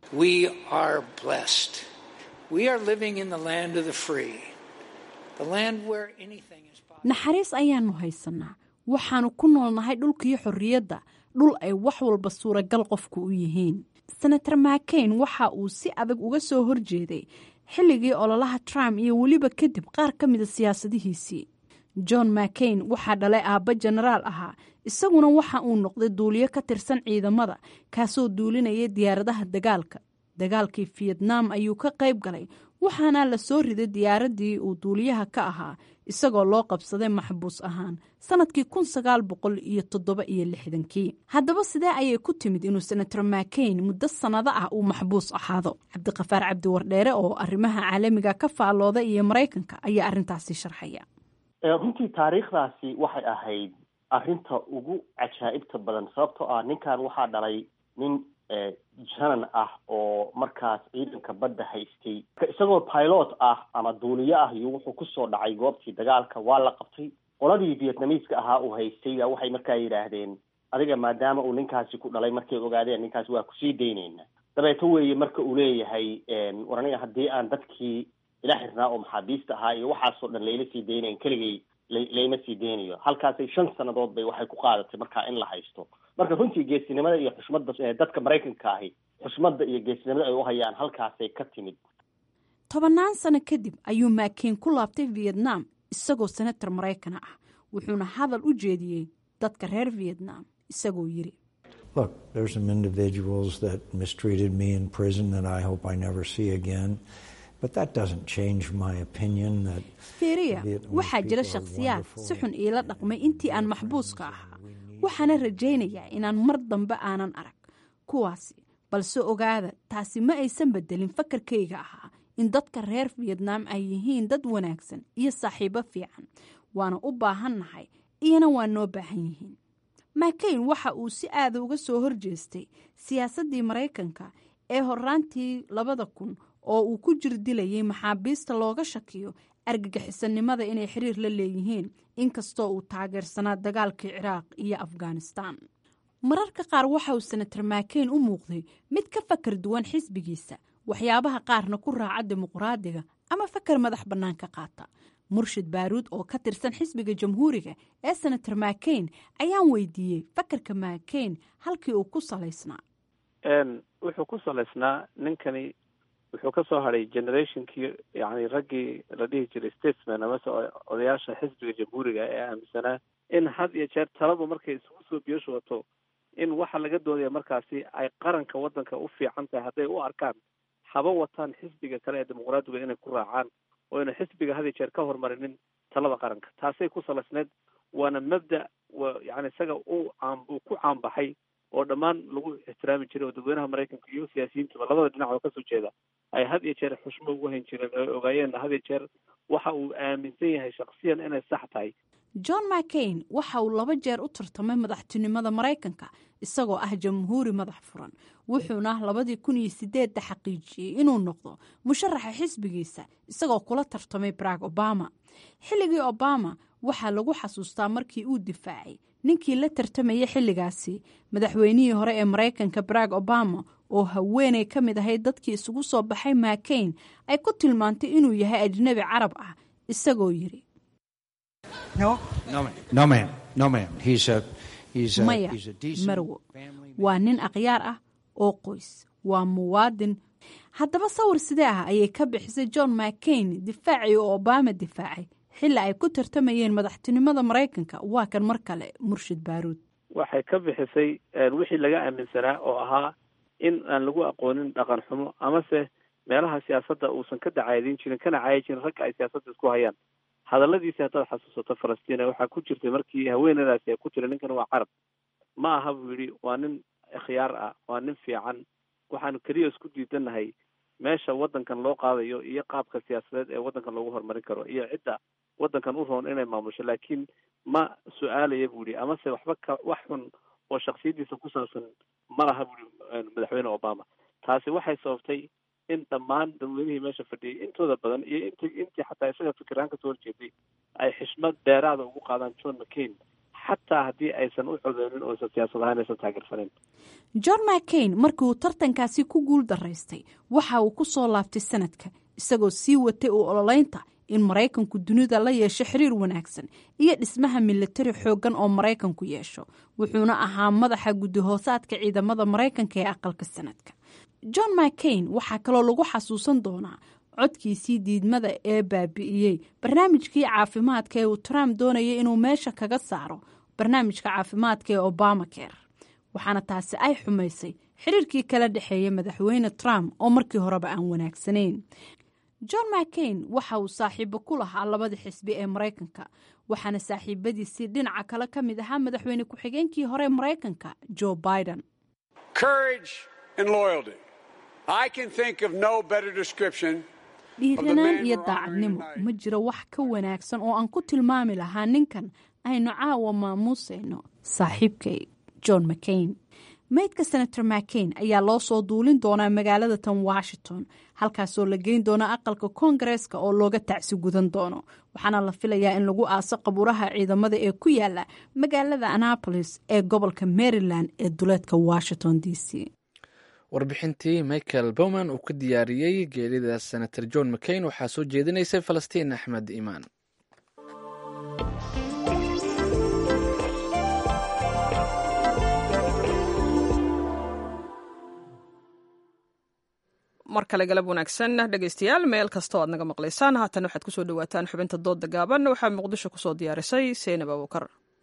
naxariis ayaanu haysanaa waxaanu ku noolnahay dhulkii xorriyadda dhul ay wax walba suuragal qofku u yihiin senator mccain waxa uu si adag uga soo horjeeday xilligii ololaha trump iyo weliba kadib qaar ka mida siyaasadihiisii john mccain waxaa dhalay aabba jenaraal ahaa isaguna waxa uu noqday duuliyo ka tirsan ciidamada kaasoo duulinaya diyaaradaha dagaalka dagaalkii fiyetnaam ayuu ka qayb galay waxaana la soo riday diyaaraddii uu duuliyaha ka ahaa isagoo loo qabsaday maxbuus ahaan sanadkii kun sagaal boqol iyo toddoba iyo lixdankii haddaba sidee ayay ku timid inuu senator mccain muddo sannado ah uu maxbuus ahaado cabdiqafaar cabdi wardheere oo arrimaha caalamiga ka faallooda iyo maraykanka ayaa arrintaasi sharxaya runtii taariikhdaasi waxay ahayd arrinta ugu cajaa'ibta badan sababtoo ah ninkan waxaa dhalay nin janan ah oo markaas ciidanka badda haystay isagoo pilot ah ama duuliyo ah iyo wuxuu kusoo dhacay goobtii dagaalka waa la qabtay qoladii vietnamiiska ahaa uu haystay waxay markaa yidhaahdeen adiga maadaama uu ninkaasi ku dhalay markay ogaadeen ninkaasi waa kusii daynayna dabeeto weeye marka uu leeyahay war aniga haddii aan dadkii ila xirnaa oo maxaabiista ahaa iyo waxaasoo dhan layla sii daynayn keligay layma sii deynayo halkaasay shan sannadood bay waxay ku qaadatay markaa in la haysto marka runtii geesinimada iyo xushmadda dadka maraykanka ahi xushmadda iyo geesinimada ay u hayaan halkaasay ka timid tobannaan sano kadib ayuu maakeyn ku laabtay vietnam isagoo senator maraykana ah wuxuuna hadal u jeediyey dadka reer vietnam isagoo yiri Look, there's some individuals that mistreated me in prison that I hope I never see again. But that doesn't change my opinion that fiiriya waxaa jira shakhsiyaad si xun iila dhaqmay intii aan maxbuuska ahaa waxaana rajaynayaa inaan mar dambe aanan arag kuwaasi balse ogaada taasi ma aysan bedelin fakarkayga ahaa in dadka reer vietnam ay yihiin dad wanaagsan iyo saaxiibo fiican waana u baahannahay iyana waa noo baahan yihiin makayn waxa uu si aada uga soo horjeestay siyaasaddii maraykanka ee horaantii labada kun oo uu ku jir dilayay maxaabiista looga shakiyo argagixisanimada inay xiriir la leeyihiin inkastoo uu taageersanaa dagaalkii ciraaq iyo afghanistan mararka qaar waxa uu senator makayn u muuqday mid ka fakar duwan xisbigiisa waxyaabaha qaarna ku raaca dimuqraadiga ama fakar madax bannaan ka qaata murshid baaruud oo ka tirsan xisbiga jamhuuriga ee senator makayn ayaan weydiiyey fakarka makayn halkii uu ku salaysnaa wuxuu ku salaysnaa ninkani wuxuu ka soo hadhay generationkii yani raggii la dhihi jiray statesman amase odayaasha xisbiga jamhuuriga ee aaminsanaa in had iyo jeer taladu markay isugu soo biyoshu wato in waxa laga doodaya markaasi ay qaranka waddanka u fiican tahay hadday u arkaan haba wataan xisbiga kale ee dimuqraadiga inay ku raacaan oo ina xisbiga had iyo jeer ka hormarinin talada qaranka taasay ku salaysneyd waana mabda wa yani isaga u caam uu ku caanbaxay oo dhammaan lagu ixtiraami jiray oo dadweynaha maraykanka iyo siyaasiyiintuba labada dhinac oo kasoo jeeda ay had iyo jeer xushmo ugu hayn jireen oo ay ogaayeenna had iyo jeer waxa uu aaminsan yahay shaksiyan inay sax tahay john mcain waxa uu laba jeer u tartamay madaxtinimada maraykanka isagoo ah jamhuuri madax furan wuxuuna labadii kun iyo sideedda xaqiijiyey inuu noqdo musharaxa xisbigiisa isagoo kula tartamay barack obama xilligii obama waxaa lagu xasuustaa markii uu difaacay ninkii la tartamayay xilligaasi madaxweynihii hore ee maraykanka barack obama oo haweeney ka mid ahayd dadkii isugu soo baxay makain ay ku tilmaantay inuu yahay ajnabi carab ah isagoo yiri maya marwo waa nin akhyaar ah oo qoys waa muwaadin haddaba sawir sidee ah ayay ka bixisay john mcain difaacii oo obama difaacay xilli ay ku tartamayeen madaxtinimada maraykanka waa kan mar kale murshid baaruud waxay ka bixisay wixii laga aaminsanaa oo ahaa in aan lagu aqoonin dhaqan xumo amase meelaha siyaasadda uusan ka dacaydin jirin kana caayi jirin ragga ay siyaasadda isku hayaan hadalladiisi haddaad xasuusato falastina waxaa ku jirtay markii haweenadaasi ay ku tiri ninkan waa carab ma aha buu yidhi waa nin ikhyaar ah waa nin fiican waxaanu keliya isku diidanahay meesha waddankan loo qaadayo iyo qaabka siyaasadeed ee waddankan loogu horumarin karo iyo cidda waddankan u roon inay maamusho laakiin ma su-aalaya buu yihi amase waxba ka wax xun oo shaksiyaddiisa ku saabsan ma laha buu yihi madaxweyne obama taasi waxay sababtay in dhammaan dadweynihii meesha fadhiyay intooda badan iyo int intii xataa isaga fikiraan kasoo horjeeday ay xishmad dheeraada ugu qaadaan john mccain xataa haddii aysan u codeynin oo aysan siyaasad ahaan aysan taageersaneyn john mcain markii uu tartankaasi ku guul daraystay waxa uu ku soo laabtay sanadka isagoo sii watay u ololeynta in maraykanku dunida la yeesho xiriir wanaagsan iyo dhismaha milatari xooggan oo maraykanku yeesho wuxuuna ahaa madaxa guddi-hoosaadka ciidamada maraykanka ee aqalka sanadka john mcain waxaa kaloo lagu xasuusan doonaa codkiisii diidmada ee baabi'iyey barnaamijkii caafimaadka ee uu trump doonayay inuu meesha kaga saaro barnaamijka caafimaadka ee obama ker waxaana taasi ay xumaysay xiriirkii kala dhexeeya madaxweyne trump oo markii horeba aan wanaagsanayn john mcain waxa uu saaxiibo ku lahaa labada xisbi ee maraykanka waxaana saaxiibadiisii dhinaca kale ka mid ahaa madaxweyne ku-xigeenkii hore ee maraykanka joe biden dhiiranaan iyo daacadnimo ma jiro wax ka wanaagsan oo aan ku tilmaami lahaa ninkan aynu caawa maamuusayno saaxiibkay john mcain maydka senator mccain ayaa loo soo duulin doonaa magaalada tan washington halkaasoo la geyn doono aqalka koongareeska oo looga tacsi gudan doono waxaana la filayaa in lagu aaso qabuuraha ciidamada ee ku yaala magaalada annapolis ee gobolka maryland ee duleedka washington d c warbixintii michael bowman uu ka diyaariyey geerida senator john mccain waxaa soo jeedinaysay falastiin axmed imaan mar kale galab wanaagsan dhegaystayaal meel kastoo aad naga maqlaysaan haatan waxaad kusoo dhawaataan xubinta dooda gaaban waxaa muqdisho kusoo diyaarisay seynab abuukar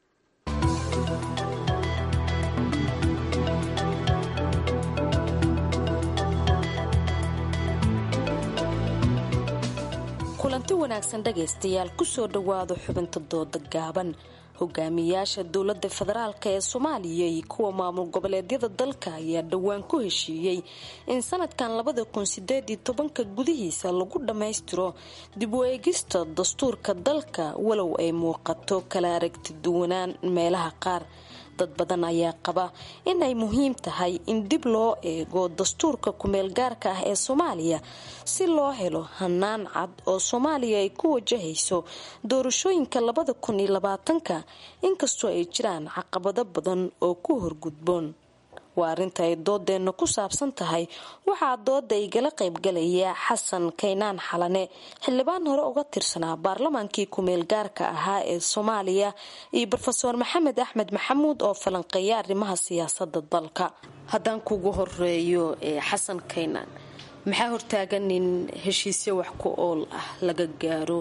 kulanti wanaagsan dhegaystayaal kusoo dhowaado xubinta dooda gaaban hogaamiyaasha dowladda federaalk ee soomaaliya iyo kuwa maamul goboleedyada dalka ayaa dhowaan ku heshiiyey in sanadkan labada kun sideed iyo tobanka gudihiisa lagu dhammaystiro dib u eegista dastuurka dalka walow ay muuqato kala aragti duwanaan meelaha qaar dad badan ayaa qaba in ay muhiim tahay in dib loo eego dastuurka kumeel gaarka ah ee soomaaliya si loo helo hanaan cad oo soomaaliya ay ku wajahayso doorashooyinka labada kun iyo labaatanka inkastoo ay jiraan caqabado badan oo ku horgudboon waa arrinta ay doodeenna ku saabsan tahay waxaa dooda igala qaybgalaya xasan kaynaan xalane xildhibaan hore uga tirsanaa baarlamaankii kumeel gaarka ahaa ee soomaaliya iyo rofeor maxamed axmed maxamuud oo falanqeeya arrimaha siyaasada dalka haddaan kugu horeeyo xasan kaynaan maxaa hortaagan in heshiisyo wax ku ool ah laga gaaro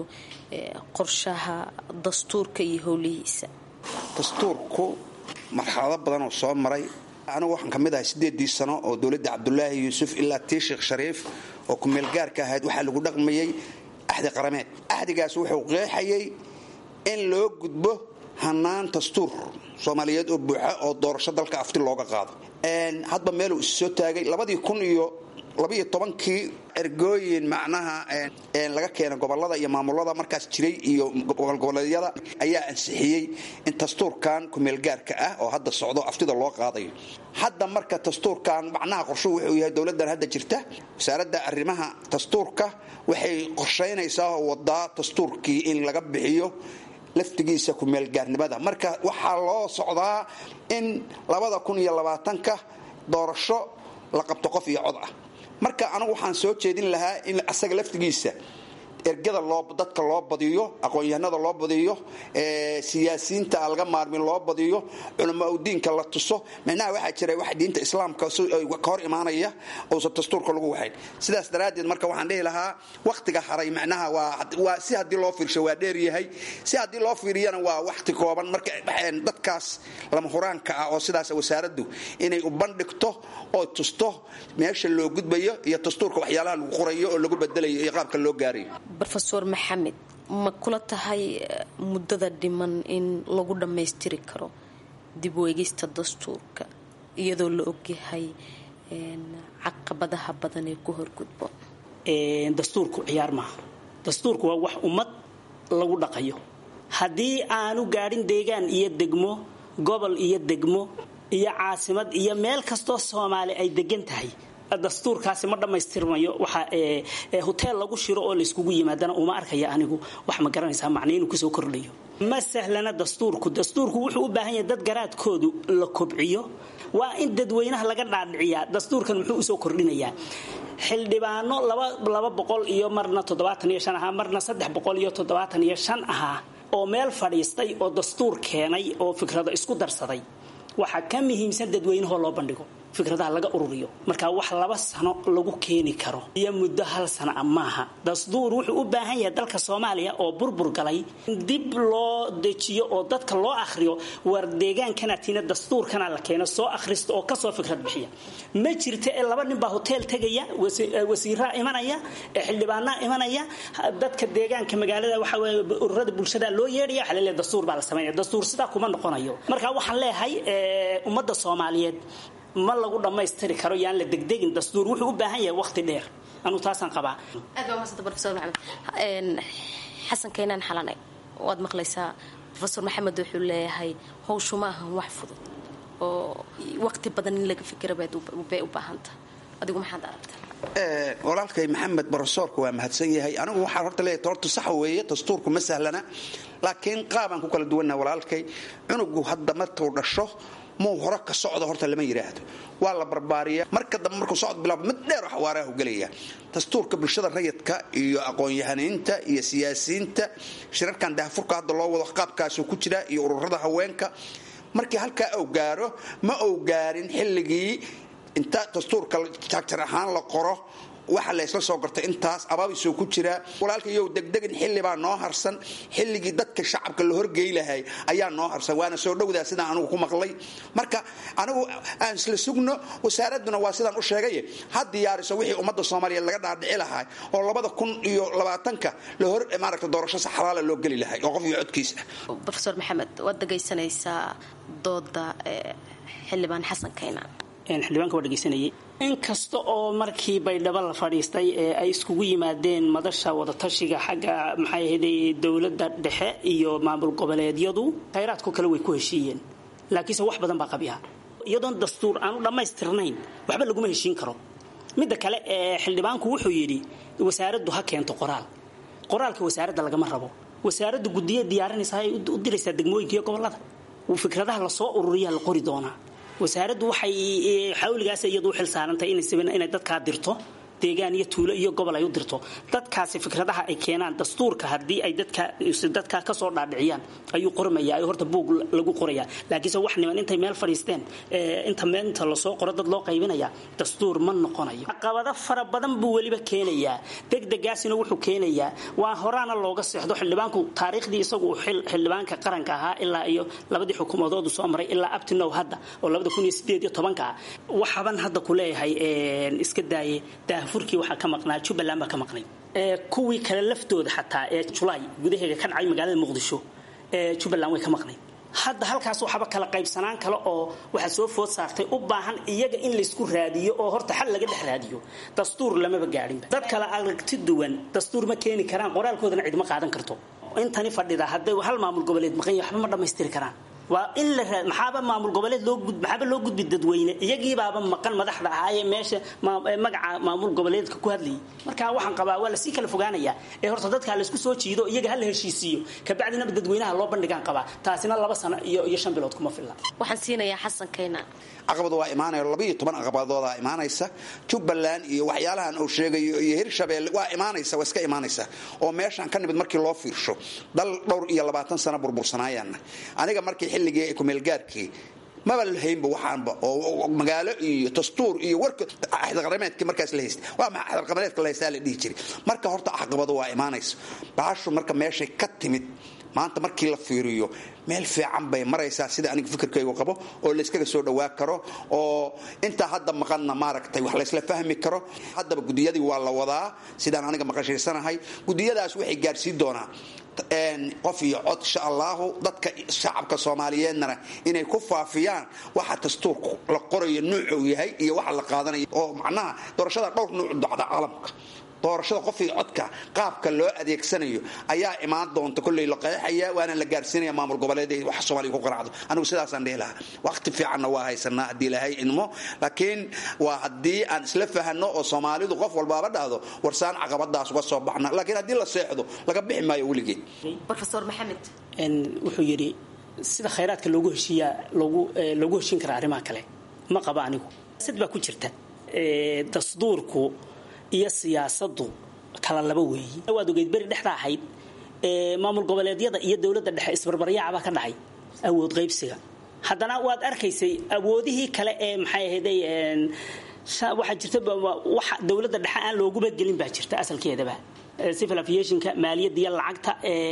qorshaha dastuurka iyo howlihiisa dastuurku marxalado badan oo soo maray anigu waxaan ka mid ahay sideedii sano oo dowladda cabdulaahi yuusuf ilaa tii sheekh shariif oo kumeel gaarka ahayd waxaa lagu dhaqmayey axdi qarameed axdigaas wuxuu qeexayay in loo gudbo hanaan dastuur soomaaliyeed oo buuxa oo doorasho dalka afti looga qaado hadba meeluu is soo taagay labadii kun iyo labaiyo tobankii ergooyin macnaha laga keena gobolada iyo maamulada markaas jiray iyo gobolgoboleedyada ayaa ansixiyey in dastuurkan kumeelgaarka ah oo hadda socdo aftida loo qaadayo hadda marka dastuurkan macnaha qorshuhu wuxuu yahay dowladan hadda jirta wasaaradda arrimaha dastuurka waxay qorshaynaysaa oo wadaa dastuurkii in laga bixiyo laftigiisa kumeelgaarnimada marka waxaa loo socdaa in labada kun iyo labaatanka doorasho la qabto qof iyo cod ah marka anigu waxaan soo jeedin lahaa in asaga laftigiisa ergada dadka loo badiyo aqoon-yahanada loo badiyo siyaasiyiinta aan laga maarmin loo badiyo culamaa udiinka la tuso micnaha waxaa jira wax diinta islaamka ka hor imaanaya uusan dastuurka lagu waxayn sidaas daraaddeed marka waxaan dhihi lahaa wakhtiga haray macnaha waa si haddii loo fiirsho waa dheeryahay si haddii loo fiiriyana waa wakhti kooban marka dadkaas lama huraanka ah oo sidaas wasaaraddu inay u bandhigto oo tusto meesha loo gudbayo iyo dastuurka waxyaalaha lagu qorayo oo lagu bedelayo iyo qaabka loo gaarayo rofeor maxamed ma kula tahay muddada dhiman in lagu dhammaystiri karo dib u eegista dastuurka iyadoo la ogyahay caqabadaha badan ee ku horgudbo dastuurku ciyaar maaha dastuurku waa wax ummad lagu dhaqayo haddii aanu gaadhin deegaan iyo degmo gobol iyo degmo iyo caasimad iyo meel kastoo soomaali ay degan tahay dastuurkaasi ma dhammaystirmayo waxa hoteel lagu shiro oo layskugu yimaadana uma arkaya anigu wax ma garanaysaa macna inuu kasoo kordhayo ma sahlana dastuurku dastuurku wuxuu u baahan yahay dad garaadkoodu la kobciyo waa in dadweynaha laga dhaadhiciyaa dastuurkan muxuu usoo kordhinayaa xildhibaano laba boqol iyo marna toddobaatan iyo shan ahaa marna saddex boqol iyo toddobaatan iyo shan ahaa oo meel fadhiistay oo dastuur keenay oo fikrado isku darsaday waxaa ka muhiimsan dadweynahoo loo bandhigo fikradaha laga ururiyo marka wax laba sano lagu keeni karo iyo muddo hal sana a maaha dastuur wuxuu u baahan yahay dalka soomaaliya oo burbur galay in dib loo dejiyo oo dadka loo akhriyo war deegaankanatina dastuurkana la keeno soo akhrista oo kasoo fikrad bixiya ma jirta ee laba nin baa hoteel tegaya wasiiraa imanaya xildhibaanaa imanaya dadka deegaanka magaalada waxa ururada bulshada loo yeedhaya waxa laleeyahay dastuur baa la sameynaya dastuur sidaa kuma noqonayo marka waxaan leeyahay ummadda soomaaliyeed ma lagu dhammaystiri karo yaan la degdegin dastuur wuxuu u baahan yahay waqti dheer anuu taasaan qabaa aad baa mahadsantaha profesor maxamed xasan kaynaan xalane waad maqlaysaa profesor maxamed wuxuu leeyahay howshu ma ahan wax fudud oo waqti badan in laga fikira bay u baahantaha adigu maxaad aragta walaalkay maxamed barosoorka waa mahadsan yahay anigu waxaan horta leeyahay horta sax weeye dastuurku ma sahlana laakiin qaabaan ku kala duwannaha walaalkay cunugu hadda markuu dhasho muu hore ka socdo horta lama yidhaahdo waa la barbaariya marka dambe markuu socod bilaabo mid dheer xawaaraha u gelaya dastuurka bulshada rayidka iyo aqoon-yahaniinta iyo siyaasiyiinta shirarkan daahfurka hadda loo wado qaabkaasuu ku jira iyo ururada haweenka markii halkaa uu gaaro ma uu gaarin xilligii inta dastuurka jagjar ahaan la qoro waxa laysla soo gartay intaas abaabisoo ku jiraa walaalkayow degdegin xillibaa noo harsan xilligii dadka shacabka la horgey lahay ayaa noo harsan waana soo dhowdaa sidaan anigu ku maqlay marka anigu aan isla sugno wasaaraduna waa sidaan u sheegay ha diyaariso wixii ummadda soomaaliyeed laga dhaadhici lahaa oo labada kun iyo labaatanka la hor maaragta doorasho saxalaala loo geli lahay oo qof iyo codkiisa rofeor maxamed waad dhegaysanaysaa dooda xildhibaan xasan kaynaan xildhibaanka waa dhegeysanayay inkasta oo markii baydhabo la fadhiistay ee ay iskugu yimaadeen madasha wadatashiga xagga maxay ahayday dowladda dhexe iyo maamul goboleedyadu khayraadku kale way ku heshiiyeen laakiinse wax badan baa qabiha iyadoon dastuur aanu dhammaystirnayn waxba laguma heshiin karo midda kale ee xildhibaanku wuxuu yidhi wasaaraddu ha keento qoraal qoraalka wasaaradda lagama rabo wasaaraddu guddiya diyaarinaysa ay u diraysaa degmooyinka iyo gobolada fikradaha lasoo ururiyaa la qori doonaa wasaaraddu waxay xawligaas iyadu u xilsaarantay inay dadkaa dirto deegaan iyo tuulo iyo gobol ay u dirto dadkaasi fikradaha ay keenaan dastuurka haddii ay dadka kasoo dhaadhiciyaan ayuu qormaya horta buug lagu qoraya laakiinse wax niman intay meel fadhiisteen inta meelinta lasoo qoro dad loo qaybinaya dastuur ma noqonayo caqabado fara badan buu weliba keenayaa degdegaasina wuxuu keenayaa waa horaana looga seexdo xildhibaanku taariikhdii isagu xildhibaanka qaranka ahaa ilaa iyo labadii xukuumadoodu soo maray ilaa abtinow hadda oo labada kun iyo sideed iyo tobanka waxaban hadda ku leeyahay iska daaye daahfurkii waxaa ka maqnaa jubbaland baa ka maqnay kuwii kale laftooda xataa ee julaay gudaheega ka dhacay magaalada muqdisho ee jubbaland way ka maqnayd hadda halkaas waxaba kala qaybsanaan kale oo waxaa soo food saartay u baahan iyaga in laysku raadiyo oo horta xal laga dhex raadiyo dastuur lamaba gaadhinba dad kale aragti duwan dastuur ma keeni karaan qoraalkoodana cidma qaadan karto intani fadhida hadday hal maamul goboleed maqan yahay waxba ma dhammaystiri karaan waa in la maxaaba maamul goboleed loo gud maxaaba loo gudbi dadweyne iyagiibaaba maqan madaxda ahaayee meesha magaca maamul goboleedka ku hadlayay marka waxaan qabaa waa lasii kala fogaanayaa ee horta dadkaa laysku soo jiido iyaga ha la heshiisiiyo kabacdinaba dadweynaha loo bandhigaan qabaa taasina laba sano iyo iyo shan bilood kuma filla waxaan siinayaa xasan kaynaan caqabadu waa imaanaya labaiyo toban caqabadoodaa imaanaysa jubbaland iyo waxyaalahan uu sheegayo iyo hirshabeelle waa imaanaysa waa iska imaanaysa oo meeshaan ka nimid markii loo fiirsho dal dhowr iyo labaatan sano burbursanaayaana aniga markii xilligii kumeelgaarkii maba lahaynba waxaanba oo magaalo iyo dastuur iyo warka axdarqameedkii markaas la haysta waa maxa axdarqameedka la haystaa la dhihi jiray marka horta caqabadu waa imaanaysa bahashu marka meeshay ka timid maanta markii la fiiriyo meel fiican bay maraysaa sida aniga fikirkaygu qabo oo layskaga soo dhawaa karo oo intaa hadda maqanna maaragtay wax laysla fahmi karo haddaba gudiyadii waa la wadaa sidaan aniga maqashaysanahay gudiyadaas waxay gaadhsiin doonaa qof iyo cod insha allahu dadka shacabka soomaaliyeednana inay ku faafiyaan waxa dastuurku la qorayo nuucuu yahay iyo waxa la qaadanayo oo macnaha doorashada dhowr nuuc dacda caalamka doorashada qof iyo codka qaabka loo adeegsanayo ayaa imaan doonta kolley la qeexaya waana la gaarsiinaya maamul goboleed wax soomaaliya ku qanacdo anigu sidaasaan dhihi lahaa waqti fiicanna waa haysanaa haddii lahay idmo laakiin waa haddii aan isla fahanno oo soomaalidu qof walbaaba dhahdo warsaan caqabadaas uga soo baxna laakiin haddii la seexdo laga bixi maayo weligeed rofeor maxamed wuxuu yidhi sida khayraadka loogu heshiiyaa loogu loogu heshiin karaa arrimaha kale ma qaba anigu sid baa ku jirta dastuurku iyo siyaasadu kala laba weeyi waad ogeyd beri dhexda ahayd maamul goboleedyada iyo dowladda dhexe isbarbaryaaca baa ka dhacay awood qaybsiga haddana waad arkaysay awoodihii kale ee maxay ahayday waxaa jirta waxa dowladda dhexe aan looguba gelin baa jirta asalkeedaba civil aviationka maaliyadda iyo lacagta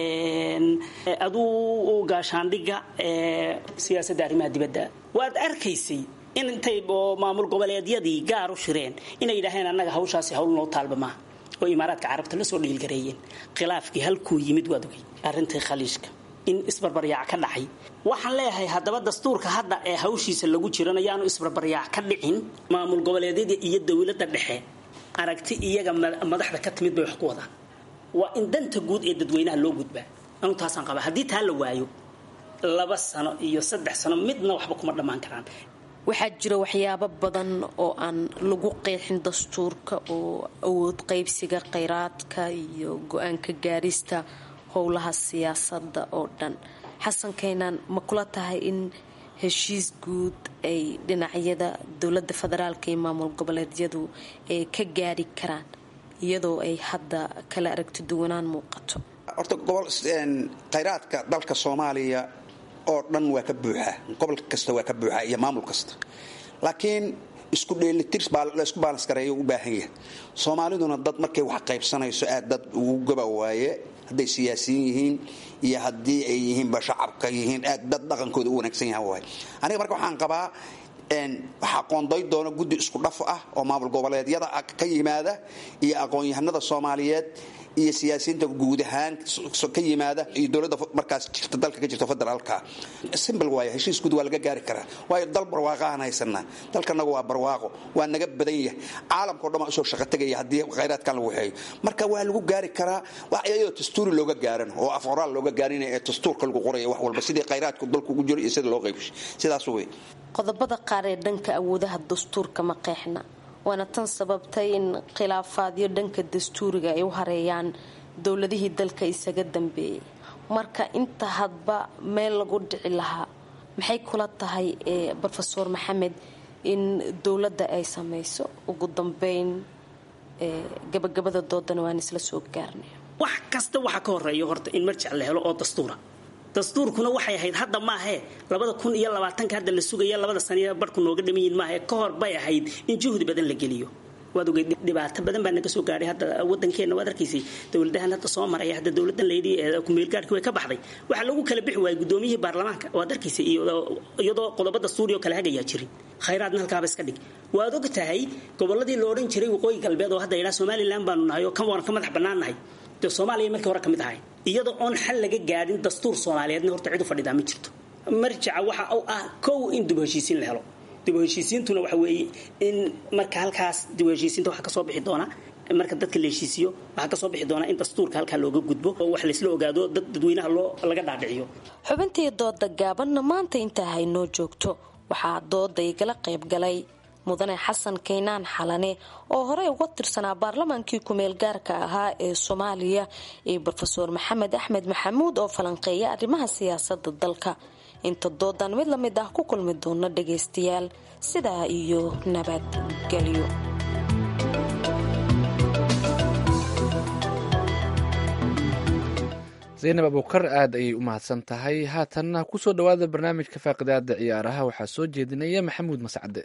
aduu gaashaandhiga siyaasadda arrimaha dibadda waad arkaysay in intay maamul goboleedyadii gaar u shireen inay yidhaaheen annaga hawshaasi hawl noo taalba maaha oo imaaraadka carabta la soo dhiilgareeyeen khilaafkii halkuu yimid waad ogay arrintii khaliishka in isbarbaryaac ka dhacay waxaan leeyahay haddaba dastuurka hadda ee hawshiisa lagu jiran ayaanu isbarbaryaac ka dhicin maamul goboleedyada iyo dowladda dhexe aragti iyaga madaxda ka timid bay wax ku wadaan waa in danta guud ee dadweynaha loo gudbaa anu taasaan qabaa haddii taa la waayo laba sano iyo saddex sano midna waxba kuma dhammaan karaan waxaa jira waxyaabo badan oo aan lagu qeexin dastuurka oo awood qaybsiga kheyraadka iyo go-aanka gaarista howlaha siyaasadda oo dhan xasan kaynaan ma kula tahay in heshiis guud ay dhinacyada dowladda federaalka iyo maamul goboleedyadu ay ka gaari karaan iyadoo ay hadda kala aragti duwanaan muuqato horta gobol khayraadka dalka soomaaliya oo dhan waa ka buuxaa gobol kasta waa ka buuxaa iyo maamul kasta laakiin isku dheelitir la isku baalans gareeyo u baahan yahay soomaaliduna dad markay wax qaybsanayso aad dad ugu gaba waaye hadday siyaasiyiin yihiin iyo haddii ay yihiinba shacabka yihiin aad dad dhaqankooda u wanaagsan yahan waay aniga marka waxaan qabaa waxaa qoonday doona guddi isku dhaf ah oo maamul goboleedyada ka yimaada iyo aqoon-yahanada soomaaliyeed iyo siyaasiyiinta guud ahaan ka yimaada iyo dowladda markaas jirta dalka ka jirta federaalka simbal waay heshiis guud waa laga gaari karaa waayo dal barwaaqo aan haysanaa dalkanaga waa barwaaqo waa naga badan yahay caalamkao dhan waa usoo shaqo tegaya haddii khayraadkan lagu waxeeyo marka waa lagu gaari karaa wax iyadoo dastuuri looga gaaran oo af qoraal looga gaarin ee dastuurka lagu qoraya wax walba sidii khayraadku dalku ugu jiro iyo sida loo qaybshay sidaas wey qodobada qaar ee dhanka awoodaha dastuurka ma qeexna waana tan sababtay in khilaafaadyo dhanka dastuuriga ay u hareeyaan dowladihii dalka isaga dambeeyay marka inta hadba meel lagu dhici lahaa maxay kula tahay rofeor maxamed in dowladda ay samayso ugu dambeyn gabagabada doodana waan isla soo gaarnay wax kasta waxaa ka horeeya horta in marjac la helo oo dastuura dastuurkuna waxay ahayd hadda maahee labada kun iyo labaatanka hadda la sugaya labada saniya barhku nooga dhamanyihin maahe ka hor bay ahayd in juhdi badan la geliyo waad ogey dhibaato badan baa naga soo gaadhay hadda wadankeena waad arkaysay dowladahan hadda soo maraya hadda dowladan layidhi kumeelgaarhkii way ka baxday waxaa lagu kala bixi waayay gudoomiyihii baarlamaanka waad arkaysay iyadoo qodobo dastuuri oo kale hagayaa jirin khayraadna halkaaba iska dhig waad og tahay goboladii la odhan jiray waqooyi galbeed oo hadda yidhaha somalilan baanu nahay oo kan ka madax bannaan nahay dee soomaaliya markii hore ka mid ahay iyadoo oon xal laga gaadhin dastuur soomaaliyeedna horta cid u fadhidaa ma jirto marjaca waxa u ah kow in dib u heshiisiin la helo dib u heshiisiintuna waxa weeye in marka halkaas dib u heshiisiinta waxaa kasoo bixi doona marka dadka la heshiisiyo waxaa kasoo bixi doona in dastuurka halkaa looga gudbo oo wax laysla ogaado dad dadweynaha loo laga dhaadhiciyo xubintii dooda gaabanna maanta intaa haynoo joogto waxaa dooda igala qayb galay mudane xasan kaynaan xalane oo horey uga tirsanaa baarlamaankii kumeel gaarka ahaa ee soomaaliya iyo rofeor maxamed axmed maxamuud oo falanqeeya arrimaha siyaasada dalka inta doodan mid lamid ah ku kulmi doona dhagaystayaal sidaa iyo nabadgelyo zaynab abuukar aad ayay u mahadsan tahay haatanna kusoo dhowaada barnaamijka faaqidaada ciyaaraha waxaa soo jeedinaya maxamuud mascade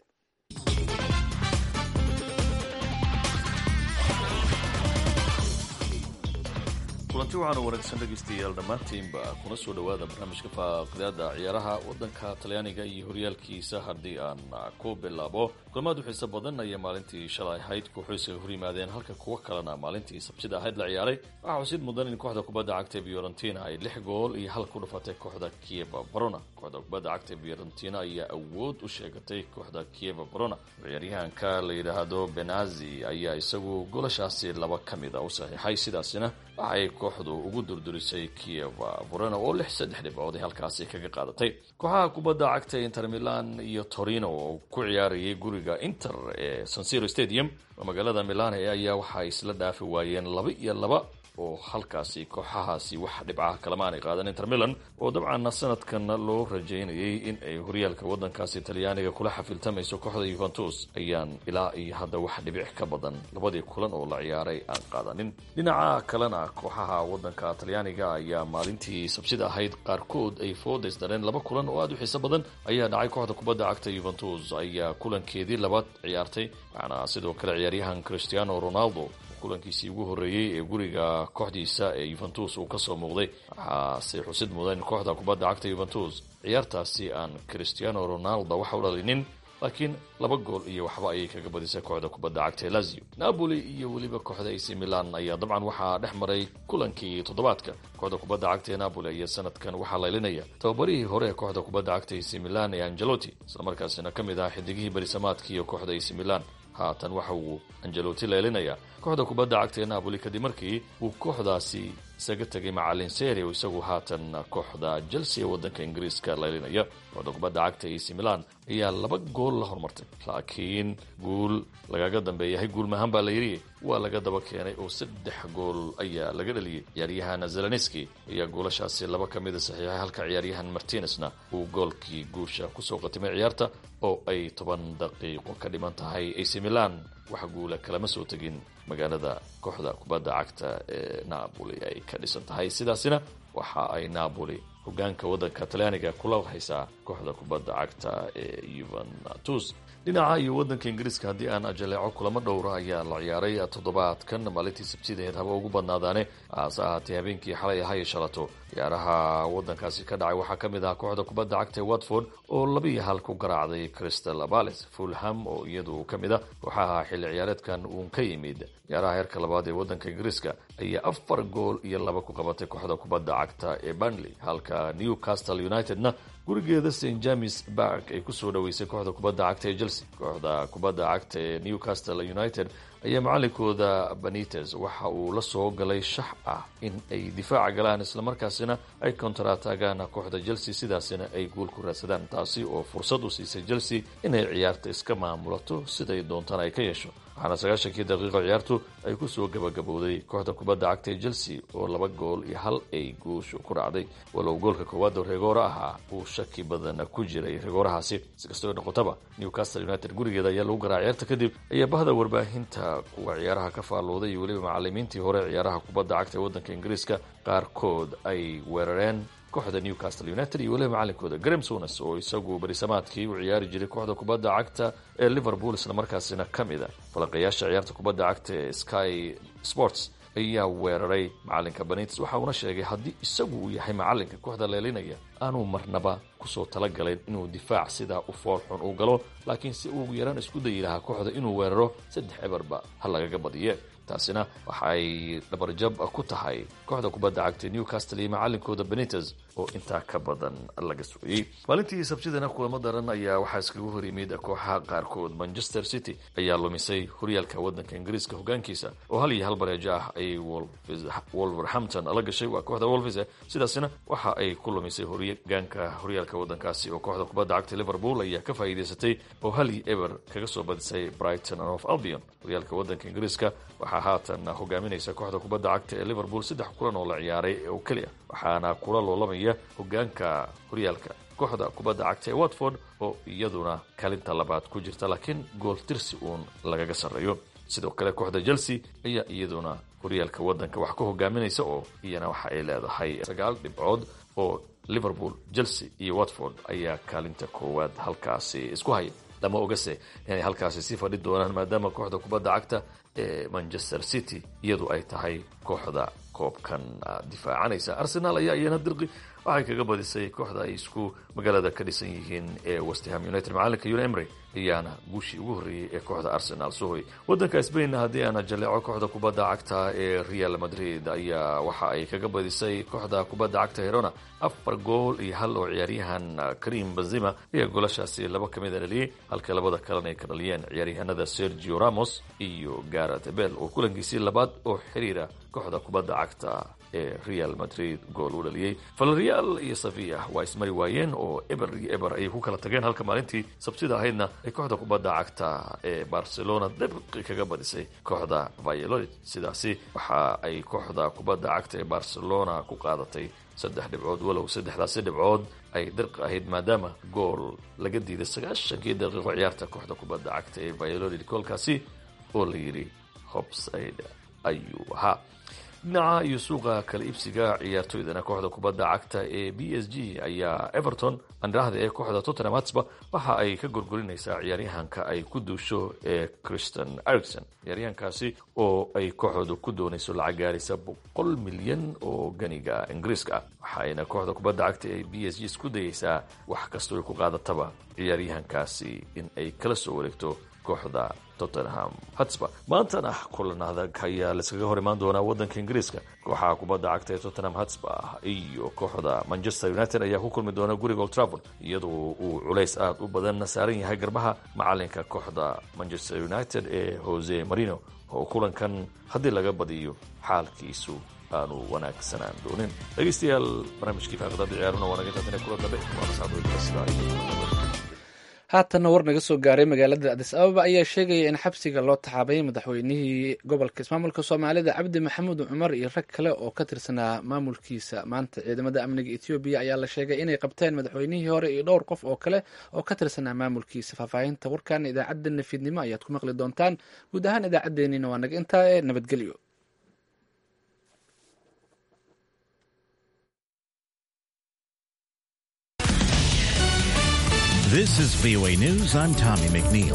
kulanti waxaanu wanaagsan dhegaystayaal dhammaantiinba kuna soo dhowaada barnaamijka faaqidaada ciyaaraha wadanka talyaaniga iyo horyaalkiisa haddii aan ku bilaabo kulamaad u xiiso badan ayaa maalintii shalay ahayd kooxoysaga hor yimaadeen halka kuwo kalena maalintii sabtida ahayd la ciyaaray waxaa xusid mudan in kooxda kubadda cagta fiorentina ay lix gool iyo hal ku dhufatay kooxda kieva barona kooxda kubadda cagta fiorentina ayaa awood u sheegatay kooxda kieva barona ciyaaryahanka la yidhaahdo benazi ayaa isagu golashaasi laba ka mida u saxiixay sidaasina waxay kooxdu ugu durdurisay kieva barona oo lix saddex dhibcood ay halkaasi kaga qaadatay kooxaha kubadda cagta inter milan iyo torino oo ku ciyaarayay guriga inter ee sansiro stadium oo magaalada milan ayaa waxa ay isla dhaafi waayeen laba iyo laba oo halkaasi kooxahaasi wax dhibcaha kalama aanay qaadan inter milan oo dabcan sanadkan loo rajaynayay in ay horyaalka wadankaasi talyaaniga kula xafiltamayso kooxda yuventus ayaan ilaa iyo hadda wax dhibic ka badan labadii kulan oo la ciyaaray aan qaadanin dhinaca kalena kooxaha wadanka talyaaniga ayaa maalintii sabsida ahayd qaarkood ay foodays dareen laba kulan oo aada u xiiso badan ayaa dhacay kooxda kubadda cagta yuventus ayaa kulankeedii labaad ciyaartay waxaana sidoo kale ciyaaryahan cristiano ronaldo kulankiisii ugu horreeyey ee guriga kooxdiisa ee yuventus uu kasoo muuqday waxaase xusid mudan in kooxda kubadda cagta yuventus ciyaartaasi aan cristiano ronaldo waxa u dhalinin laakiin laba gool iyo waxba ayay kaga badisay kooxda kubadda cagta ee lazio napoli iyo weliba kooxda ac milan ayaa dabcan waxaa dhex maray kulankii toddobaadka kooxda kubadda cagta ee napoli ayaa sanadkan waxaa laylinaya tababarihii hore ee kooxda kubadda cagta ac milan ee angelotti islamarkaasina ka mid ah xidigihii berisamaadka iyo kooxda ac milan haatan waxa uu angeloti leelinayaa kooxda kubadda cagta ee napoli kadib markii uu kooxdaasi isaga tegay macalin seri oo isagu haatan kooxda chelsea ee waddanka ingiriiska leelinaya kooxda kubadda cagta ac milan ayaa laba gool la hormartay laakiin guul lagaga dambeeyahay guul mahaan baa la yidhi waa laga daba keenay oo saddex gool ayaa laga dhaliyey ciyaaryahan zelenski ayaa goolashaasi laba ka mida saxiixay halka ciyaaryahan martinesna uu goolkii guusha kusoo qatimay ciyaarta oo ay toban daqiiqo ka dhiman tahay ac milan wax guula kalama soo tegin magaalada kooxda kubadda cagta ee napoli ay ka dhisan tahay sidaasina waxa ay napoli hogaanka waddanka talyaaniga kula haysaa kooxda kubadda cagta ee yuventus dhinaca iyo waddanka ingiriiska haddii aan ajaleeco kulamo dhowra ayaa la ciyaaray toddobaadkan maalintii sabtidaheed haba ugu badnaadaane hase ahaatee habeenkii xalay ahaa iyo shalato ciyaaraha waddankaasi ka dhacay waxaa ka mid ahaa kooxda kubadda cagta ee watford oo labiiyo hal ku garaacday crystal palace fulham oo iyadu ka mid ah kooxaha xilli ciyaareedkan uun ka yimid ciyaaraha heerka labaad ee waddanka ingiriiska ayaa afar gool iyo laba ku qabatay kooxda kubadda cagta ee burnley halka newcastle unitedna gurigeeda st james bark ay kusoo dhaweysay kooxda kubadda cagta ee chelsea kooxda kubadda cagta ee newcastle united ayaa macalinkooda benites waxa uu la soo galay shax ah in ay difaaca galaan islamarkaasina ay kontarataagaan kooxda chelsea sidaasina ay guul ku raadsadaan taasi oo fursad u siisay chelsea inay ciyaarta iska maamulato siday doontaan ay ka yeesho waxaana sagaashankii daqiiqo ciyaartu ay kusoo gabagabowday kooxda kubadda cagta ee chelsea oo laba gool iyo hal ay guushu ku raacday walow goolka koowaad oo regooro ahaa uu shaki badan ku jiray regoorahaasi si kastoo noqotaba newcastle united gurigeeda ayaa lagu garaa ciyaarta kadib ayaa bahda warbaahinta kuwa ciyaaraha ka faallooday iyo weliba macalimiintii hore ciyaaraha kubadda cagta ee waddanka ingiriiska qaarkood ay weerareen kooxda newcastle united iyo weliba macalinkooda graham sones oo isagu barisamaadkii u ciyaari jiray kooxda kubadda cagta ee liverpool islamarkaasina ka mid a falaqayaasha ciyaarta kubadda cagta ee sky sports ayaa weeraray macalinka benites waxa uuna sheegay haddii isagu uu yahay macalinka kooxda leelinaya aanuu marnaba kusoo talagalayn inuu difaac sidaa u foolxun uu galo laakiin si ugu yaraan isku dayi lahaa kooxda inuu weeraro saddex eberba ha lagaga badiye taasina waxa ay dhabarjab ku tahay kooxda kubadda cagta newcastle iyo macalinkooda benites oo intaa ka badan laga sugayey maalintii sabtidana kulamo daran ayaa waxaa iskagu hor yimid kooxaha qaarkood manchester city ayaa lumisay horyaalka waddanka ingiriiska hogaankiisa oo hal iyo hal bareejo ah ay wolverhampton la gashay waa kooxda wolves sidaasina waxa ay ku lumisay hogaanka horyaalka waddankaasi oo kooxda kubadda cagta liverpool ayaa ka faa'iidaysatay oo hal iyo eber kaga soo badisay brighton of albion horyaalka waddanka ingiriiska waxaa haatan hogaaminaysa kooxda kubadda cagta ee liverpool saddex kulan oo la ciyaaray oo keliya waxaana kula loolamaya hogaanka horyaalka kooxda kubadda cagta ee watford oo iyaduna kalinta labaad ku jirta laakiin gool tirsi uun lagaga sarreeyo sidoo kale kooxda chelsea ayaa iyaduna horyaalka waddanka wax ka hogaaminaysa oo iyana waxa ay leedahay sagaal dhibcood oo liverpool chelsea iyo watford ayaa kaalinta koowaad halkaasi isku haya lama ogase inay halkaasi sii fadhi doonaan maadaama kooxda kubadda cagta ee manchester city iyadu ay tahay kooxda koobkan difaacanaysa arsenal ayaa iyana dirqi waxay kaga badisay kooxda ay isku magaalada ka dhisan yihiin ee westham united macalinka un emry ayaana guushii ugu horreeyey ee kooxda arsenal sohoy waddanka sbainna haddii aana jaleeco kooxda kubadda cagta ee real madrid ayaa waxa ay kaga badisay kooxda kubadda cagta herona afar gool iyo hal oo ciyaaryahan karim benzima ayaa goolashaasi laba ka mida dhaliyey halka labada kalena ay ka dhaliyeen ciyaaryahanada sergio ramos iyo garet bel oo kulankiisii labaad oo xiriira kooxda kubadda cagta ee real madrid gool u dhaliyey valreal iyo sevilla waa ismari waayeen oo eber iyo eber ayay ku kala tageen halka maalintii sabtida ahaydna ay kooxda kubadda cagta ee barcelona dabqi kaga badisay kooxda vayolod sidaasi waxa ay kooxda kubadda cagta ee barcelona ku qaadatay saddex dhibcood walow saddexdaasi dhibcood ay dirqi ahayd maadaama gool laga diiday sagaashankii daqiiqo ciyaarta kooxda kubadda cagta ee vayolod koolkaasi oo la yidhi hobside ayuu ahaa dhinaca iyo suuqa kala iibsiga ciyaartoydana kooxda kubadda cagta ee b s g ayaa everton andhahda ee kooxda tottenham hatsba waxa ay ka gorgorinaysaa ciyaaryahanka ay ku duusho ee christian ericson ciyaaryahankaasi oo ay kooxooda ku doonayso lacag gaaraysa boqol milyan oo ganiga ingiriiska ah waxayna kooxda kubadda cagta ee b s g isku dayeysaa wax kastoo ay ku qaadataba ciyaaryahankaasi in ay kala soo wareegto kooxda tottenham hatsba maantana kulan adag ayaa laiskaga hor imaan doonaa waddanka ingiriiska kooxaha kubadda cagta ee tottenham hatsba iyo kooxda manchester united ayaa ku kulmi doona guriga old trafford iyadoo uu culays aada u badan saaran yahay garbaha macalinka kooxda manchester united ee jose marino oo kulankan haddii laga badiyo xaalkiisu aanu wanaagsanaan doonin dhegaystayaal barnaamijkii faaqidada ciyaaruna waa naga taatane kula dambe waa mascadooyinka sidaa iyo haatanna war naga soo gaaray magaalada adis ababa ayaa sheegaya in xabsiga loo taxaabay madaxweynihii gobolka ismaamulka soomaalida cabdi maxamuud cumar iyo rag kale oo ka tirsanaa maamulkiisa maanta ciidamada amniga etoobiya ayaa la sheegay inay qabteen madaxweynihii hore iyo dhowr qof oo kale oo ka tirsanaa maamulkiisa faahfaahinta warkan idaacadda nafiidnimo ayaad ku maqli doontaan guud ahaan idaacaddeenina waa naga intaa ee nabadgelyo This is VOA News. I'm Tommy McNeil.